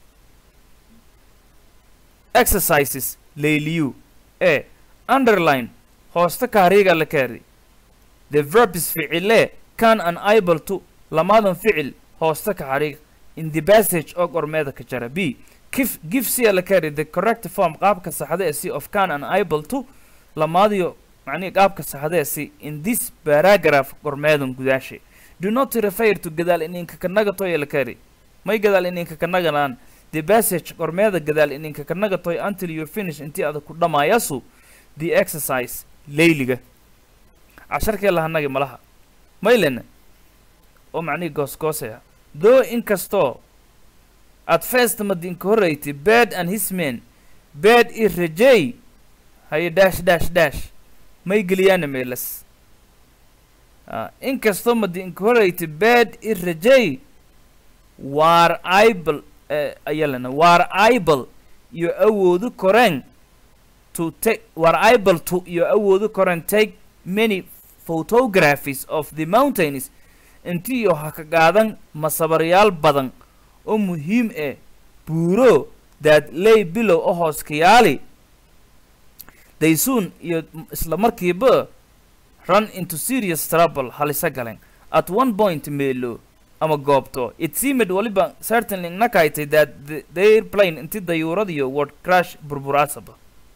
exercises layliyu e underline hoosta kaariga la kaari the verbs ficile can an able to lamadan ficil hoosta kaariga in the passage oo qormeeda ka jara b kif give sia la carry the correct form qaabka saxda ee si of can and able to lamaadiyo macnihi qaabka saxda ee si in this paragraph qormeedan gudaashay do not refer to gadaal ininka kanaga toy la carry may gadaal ininka kanaganaan the passage qormeeda gadaal ininka kanaga toy until you finish intii adag ku dhamaayasu the exercise layliga casharkee lahanagi malaha maylena oo macnihi goosgoosaya though inkastoo at first madinka horreyti bed and his men bed i rajey haye dash dash dash may geliyaana meelas inkastoo madinka horreyti bed i rajey waar ibl ayalana waar ibl iyo awoodu koreen to take waar ibl to iyo awoodu koreen take many photographies of the mountains intiiyo ha ka qaadan masabaryaal badan oo muhiim eh buuro daad lay bilow oo hooskayaali daysuun iyo isla markiiba run into serious trouble halisa galeen at one point meelo ama goobto it seemed waliba certainly nakaitay that the, the airplane inti dayuuradiyo word crash burburaasaba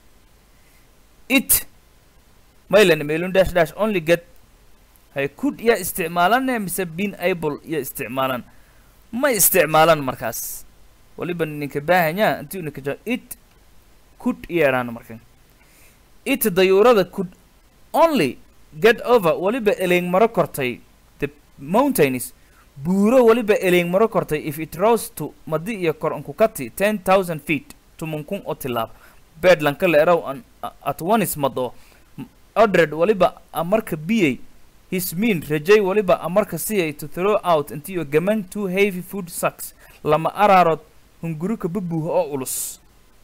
it maylan meelun dash dash only get hay could yaa isticmaalane mise been able yaa isticmaalan ma isticmaalan markaas waliba ninka baahanyaa intii unika ja it could yeeraan markan it dayuurada could only get over waliba eleeng maro kortay the mountains buuro waliba eleeng maro kortay if it rose to madi iyo kor ankukati ten thousand feet tumankun oo tilaab bedlanka la eraw an at onis mado odred waliba amarka biyay his mean rajay waliba amarka siyay to throw out intiyo gaman two heavy food sacks lama araarood hungurika babuuha oo ulus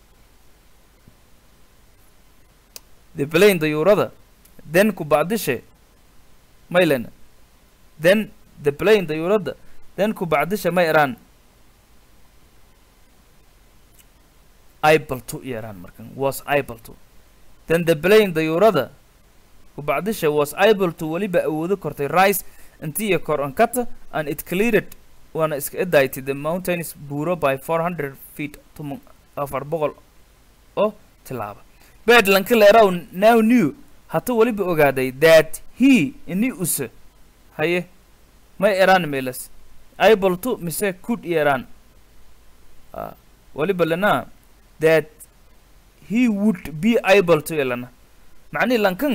the plane dayuurada then ku bacdishe maylena then the plane dayuurada then ku bacdishe ma eraan able to yaraan markan was able to then the plane dayuurada kubacdisha was able to weliba awoodo kortay rice intiiyo kor ankata and it cleared waana iska edaaytay the mountains buuro by four hundred feet tuman afar boqol oo tilaaba bedlanka leeraw now new hata weliba ogaaday that he ini use haye may eraan meelas able to mise could yeraan weliba lana that he would be able to elana macnihi lankan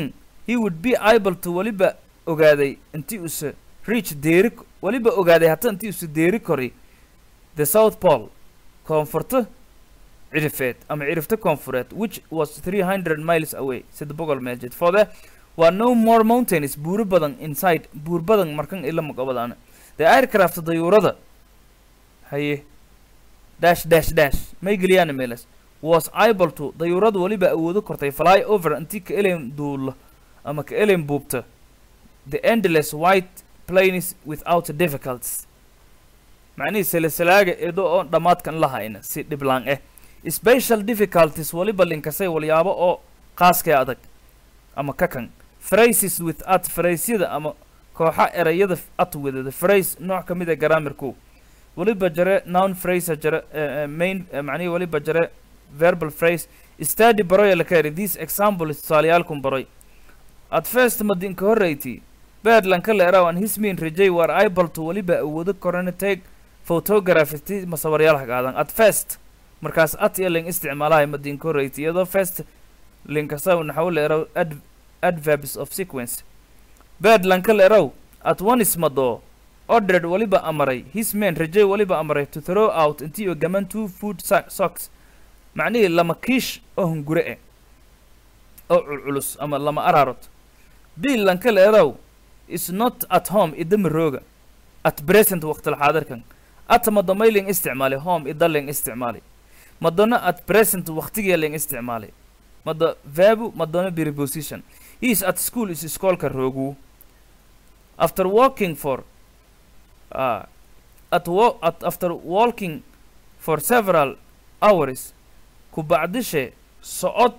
he would be able to weliba ogaaday intii use reach deeri weliba ogaaday hata intii use deeri kori the south pole koonfurta cirifeed ama cirifta koonfureed which was 300 miles away sida boqol meel jid for the waa no more mountains buuro badan inside buur badan markan ila maqabadaana the aircraft dayuurada haye dash dash dash may geliyaan meelas was able to dayuuradu weliba awoodo kortay fly over intii ka elen duulo ama ka elen buubta the endless white plains without difficulties macnihii silsilaaga edo oon dhammaadkan la hayna si dhiblaan eh special difficulties weliba linkasay walyaabo oo qaaskee adag ama ka kan phrases with at phraseyada ama kooxa erayada at wadada phrase nooc ka mid a grammarku weliba jare noun phrase jare uh, main uh, macnihi weliba jare verbal phrase study baroya la kari this example tusaaleyaalkun baroy at first madinka horreyti badlanka leeraw an his mean rajay war able to weliba awoodo korana take photography ti masawaryaal hagaadan at first markaas at iyo ling isticmaalahay madinka horreyti iyadoo first linkasa naxaw leeraw ad adverbs of sequence badlanka leeraw at one ismado ordered weliba amaray his man rajay weliba amaray to throw out intii oo gaman two food so- socks macnihii lama kiish oo hungure eh oo culculus ama lama araarot bill lanka leerow is not at home idama rooga at present waqtil xaadirkan ata madomayling isticmaalay home idaling isticmaalay madona at present waqtigii ling isticmaalay mado verbu madona preposition he is at school is iskoolka roogu after walking for uh, at, wa- at after walking for several hours ku bacdishe socod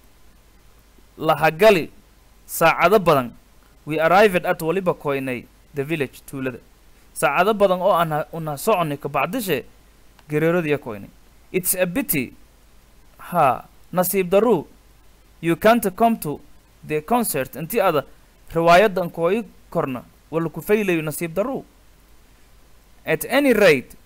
lahagali saacado badan we arrived at waliba koynay the village tuulada saacado badan oo aan ha- una soconay ka bacdishe gereeradiya koynay it's a pity ha nasiib daru you can't come to the concert intii ada riwaayadan kooyi korna wala ku faylayo nasiib daru at any rate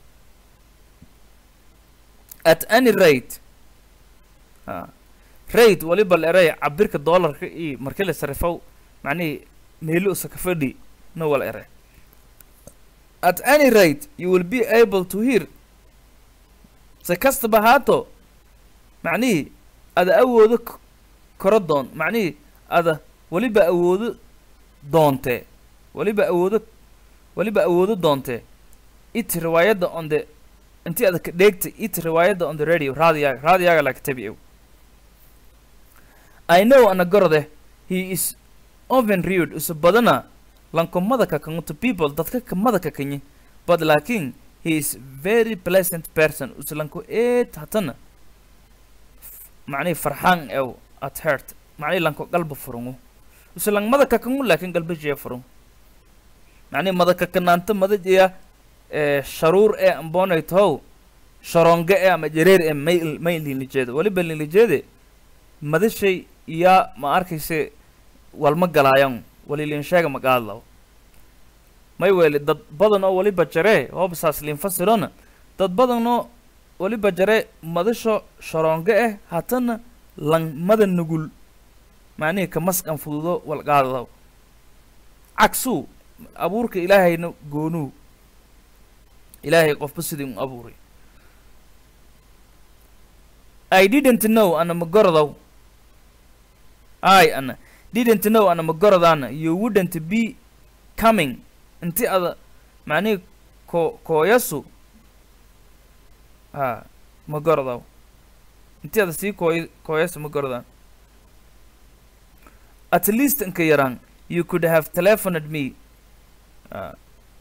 at any rate ha rate waliba la eray cabirka doolarka iyo markii la sarifow macnihii meelo usa ka fadhi na wala ere at any rate you will be able to hear si kastaba haato macnihii ada awoodo k- koro doon macnihii ada weliba awoodo doontee weliba awoodo weliba awoodo doontee it riwaayadda on the intii ada ka dheegta it riwaayadda on the radio raadiyaga raadiyaga laka tabi'ow I know anagorode he is often rude usa badana lankomada kakangu to people dadka kamada kakanyi but laakin he is very pleasant person usa lanko eed hatana macnihi farxaan ew at heart macnihi lanko galba furungu usa lang mada kakangu laakin galba jee furung macnihi mada kakanaanta mada jeya eh, sharuur ee ambonay tohow sharonge ee ama jareer ee may may linijeeda waliba linijeede madashay iyaa ma arkayse walma galaayan walilin sheega ma qaadlaw may weeli dad badan oo waliba jaree hoobasaas linfasirona dad badan oo waliba jaree madasho sharoonge eh hatana langmada nugul macnihii ka maskan fududo wal qaadlaw cagsuu abuurka ilaahayna goonuu ilaahay qofba sidii un abuuray I didn't know ana magorodow I ana didn't know ana magorodana you wouldn't be coming inti ada macnihi ko kooyasu ha magorodow inti ada sii kooy kooyasu magorodan at least inka yaraan you could have telephoned me uh,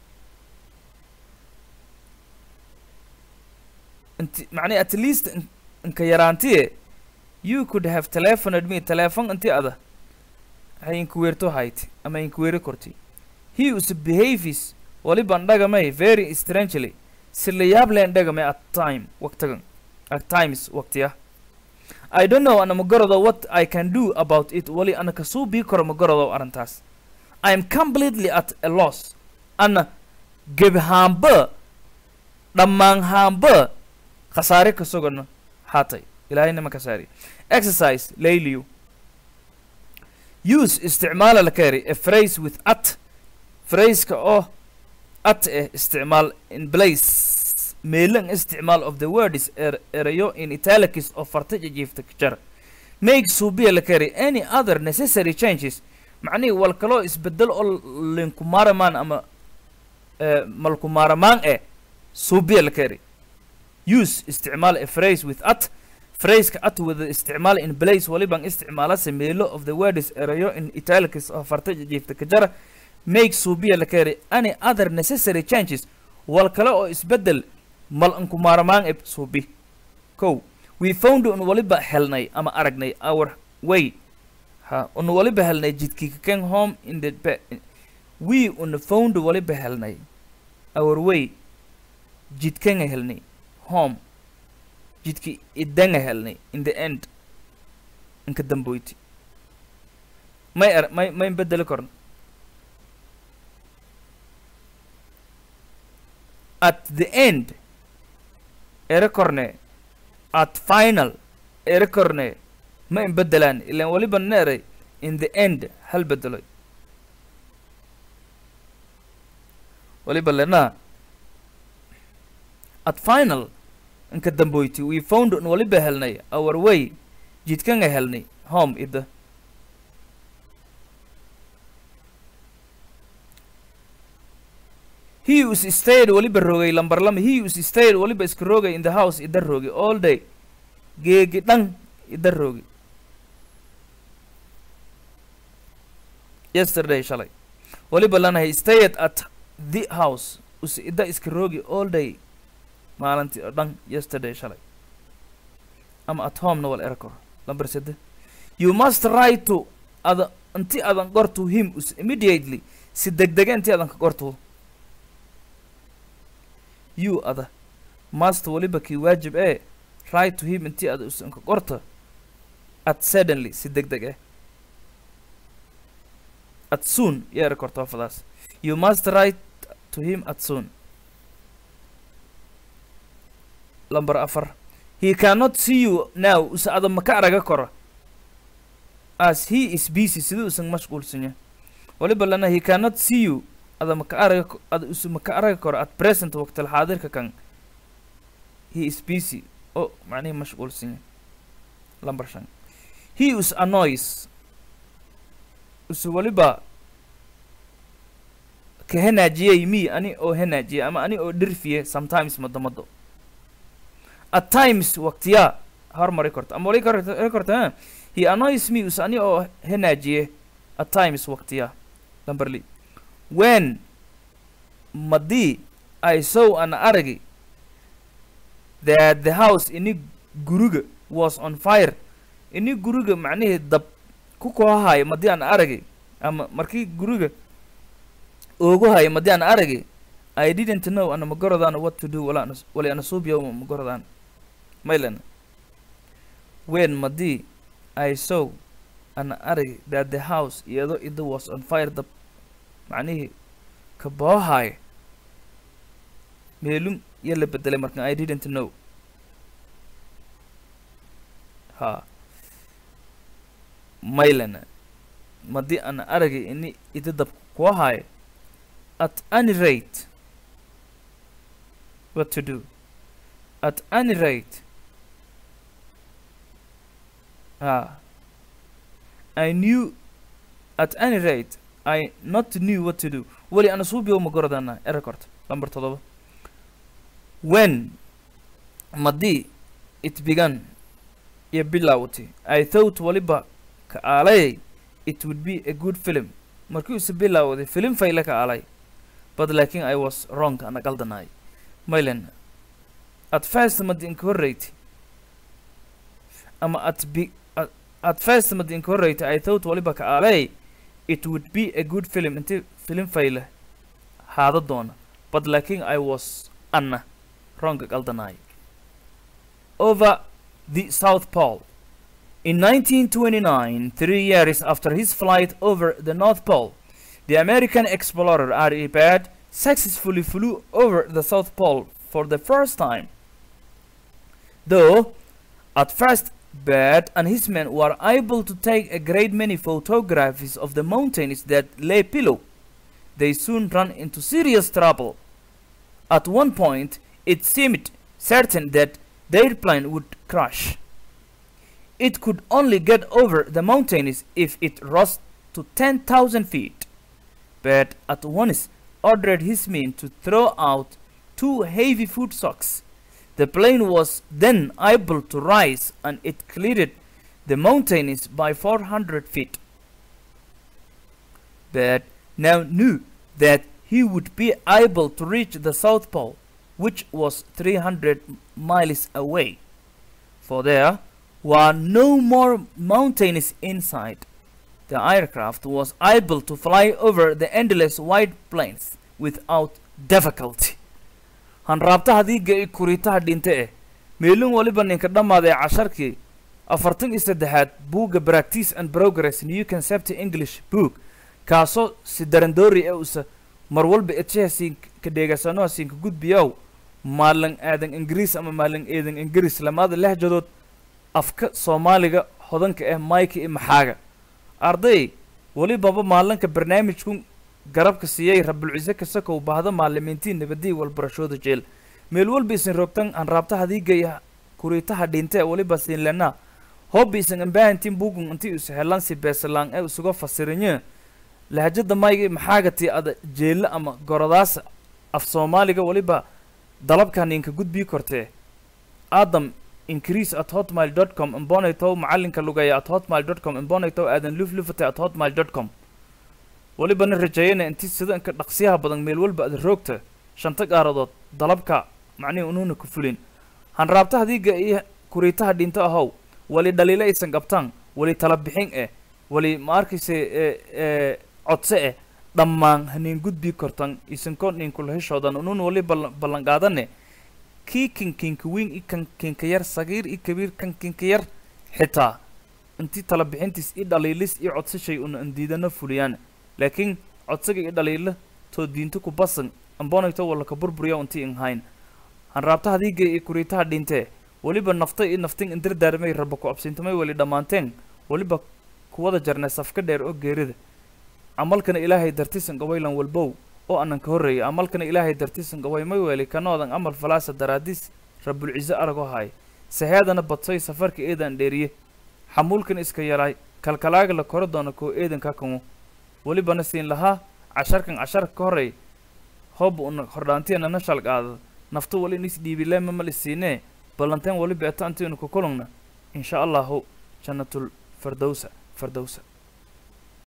inti macnihi at least in- inka yaraantiye you could have telephoned me telephone inti ada hay inkuweerto hayti ama inkuweeri korti he us behavies waliban dhagamay very strangely si la yaab leen dhagamay at time waqtigan at times waqtiya I don't know ana magorodo what I can do about it wali ana kasuu bii karo magorodo arrintaas I am completely at a loss ana gebhaamba dhammaanhaamba khasaare ka sugano haatay ilaahayna ma kasaari exercise layliyu use isticmaala la kari a phrase with at phraseka oo at eh isticmaal in place meelan isticmaal of the word is er erayo in italics oo farta jijiifta jar make subiya la kari any other necessary changes macnihii wal kaloo isbedel oo linkumaaramaan ama eh, malkumaaramaan eh subiya la kari use isticmaal a phrase with at phraseka at wada isticmaal in place waliban isticmaala sameelo of the word is erayo in italics oo farta jijiifta kajara make subiya la kari any other necessary changes wal kale oo isbedel mal ankumaaramaan e subi kow we found un waliba helnay ama aragnay our way ha un waliba helnay jidkii kaken home in the be we un found waliba helnay our way jidkanga helnay home jidki idanga helnay in the end inka damboyti may er may may bedeli korno at the end ere korne at final ere korne ma in bedelaan ilaan waliba neeray in the end hal bedeloy waliba lenaa at final inka damboyti we found un waliba helnay our way jidkanga helnay home ida he was stayed waliba rogay lambar lama he was stayed waliba iska rogay in the house ida rogi all day geegi dhan ida rogi yesterday shalay waliba lana he stayed at the house us ida iska rogi all day maalintii oo dhan yesterday shalay ama at home na wal erkor lambar sede you must write to ada inti adan qorto him us immediately si degdega inti adan ka qorto you ada must waliba kii waajib ee write to him intii ada usan ka qorto at suddenly si degdeg eh at soon yeera korto fadaas you must write to him at soon lambar afar he cannot see you now usa ada maka araga koro as he is busy sidii usan mashquulsanya waliba lana he cannot see you ada maka araga ko- ada usa maka araga koro at present waqtil xaadirka kan he is busy o macnihi mashquulsanya lambar shan he is annoys usa waliba ka henaajiyay me ani oo henaajiya ama ani oo dhirfiye sometimes madamado at times waqtiyaa hormari korto ama wali kor- ri korto ha he annoys me us ani oo henaajiye at times waqtiyaa lamberli when madii i saw an aragi that the house ini guriga was on fire ini guriga macnihii dab ku koohahayo madii aan aragi ama markii guriga oogu hayo madii aan aragi I didn't know ana magoradaan what to do wala anas- wali ana suubiya uma magoradaan maylan when madii I saw ana arag that the house iyadoo ida was on fire dab macnihii ka boohaaya meelum iyo la bedelay markan I didn't know ha maylana madii ana aragay ini ida dab koo haayo at any rate what to do at any rate ah I knew at any rate I not knew what to do wali ana suubi uma goradana erekord lambar todoba when madii it began iyo bilowti I thought waliba ka aalay it would be a good film markii use bilowday film fayle ka aalay but laakin I was wrong ana qaldanay maylen at first madi inka horreyti ama at be at, at first madi inka horreyti I thought waliba ka aalay it would be a good film inti film fayle haada doona but laakin I was ana wrong qaldanay over the South Pole in 1929 three years after his flight over the North Pole the American explorer R.E. Baird successfully flew over the South Pole for the first time. Though, at first, But and his men were able to take a great many photographs of the mountains that lay below. They soon ran into serious trouble. At one point, it seemed certain that their plane would crash. It could only get over the mountains if it rose to 10,000 feet. But at once ordered his men to throw out two heavy food socks. The plane was then able to rise and it cleared the mountains by 400 feet. But now knew that he would be able to reach the South Pole, which was 300 miles away. For there were no more mountains inside. The aircraft was able to fly over the endless wide plains without difficulty. hanraabtaha diiga i kuriitaha dhinte eh meelin waliba ninka dhammaaday casharkii afartan iyo saddexaad buugga practice and progress new concept english book kaasoo si darandoori e usa mar walba etchehasiin ka dheegasanohasiinka gudbiyow maalin aadan ingiriis ama maalin eedan ingiriis lamaada lehjadood afka soomaaliga hodanka ah mayka iyo maxaaga arday welibaba maalinka barnaamijku garabka siiyey rabulcise kasakow bahda maalimiintiin nabadii walbarashooda jeel meel walba isin rogtan aan raabta hadiigaya kuriitaha dhinte weliba siinlena hobba isan ambaahantiin bugun inti is helansi beesalaan ee isuga fasirinye lahajada mayga maxaagati ada jeella ama goradaasa af soomaaliga weliba dalabkan inka gudbii kortee adam increase at hotmail dot com imbonaytow macalinka lugaya at hotmail dot com imbonaytow aadan luflufate at hotmail dot com welibana rajeeyana inti sida inka dhaqsiyaha badan meel walba ada roogta shanta gaaradood dalabka macnihi unuuna ku fulin hanraabta hadiiga iyo kuriitaha dhinto ahow wali dhaliilo aysan qabtaan wali tala bixin eh wali ma arkayse e codse eh dhammaan haniin gudbii kortan isanko ninkula heshoodan unuun wali ballan ballan qaadane kii kan kinka weyn i kan kinka yar sagiir i kabiir kan kinka yar xitaa intii tala bixintiis i dhaliilis iyo codsashay una andiidana fuliyaan laakiin codsaga iyo dhaliilo too diinto ku basan ambonayto walla ka burburiya intii in hayn hanraabta hadiiga iyo kuriitaha dhintee weliba nafta iyo naftin indardaarmay raba ku absintamay weli dhammaanteen weliba kuwada jarnay safka dheer oo geerida camalkana ilaahay dartisan gawaylan walbow oo anan ka horreeyay amalkana ilaahay dartisan gaway may weeli kanoodan amal falaasa daraadiis rabulciise aragoo haay saheedana badsoy safarka eedan dheeriye xamuulkan iska yalaay kalkalaaga la koro doona koo eedanka kamo welibana siin lahaa casharkan casharka ka horey hooba una hordhaantiana na shalqaada naftu wali nis dhiibilema mal isiinee ballanteen waliba eta antiinu ku kulungna insha allahu jannatul fardowsa fardowsa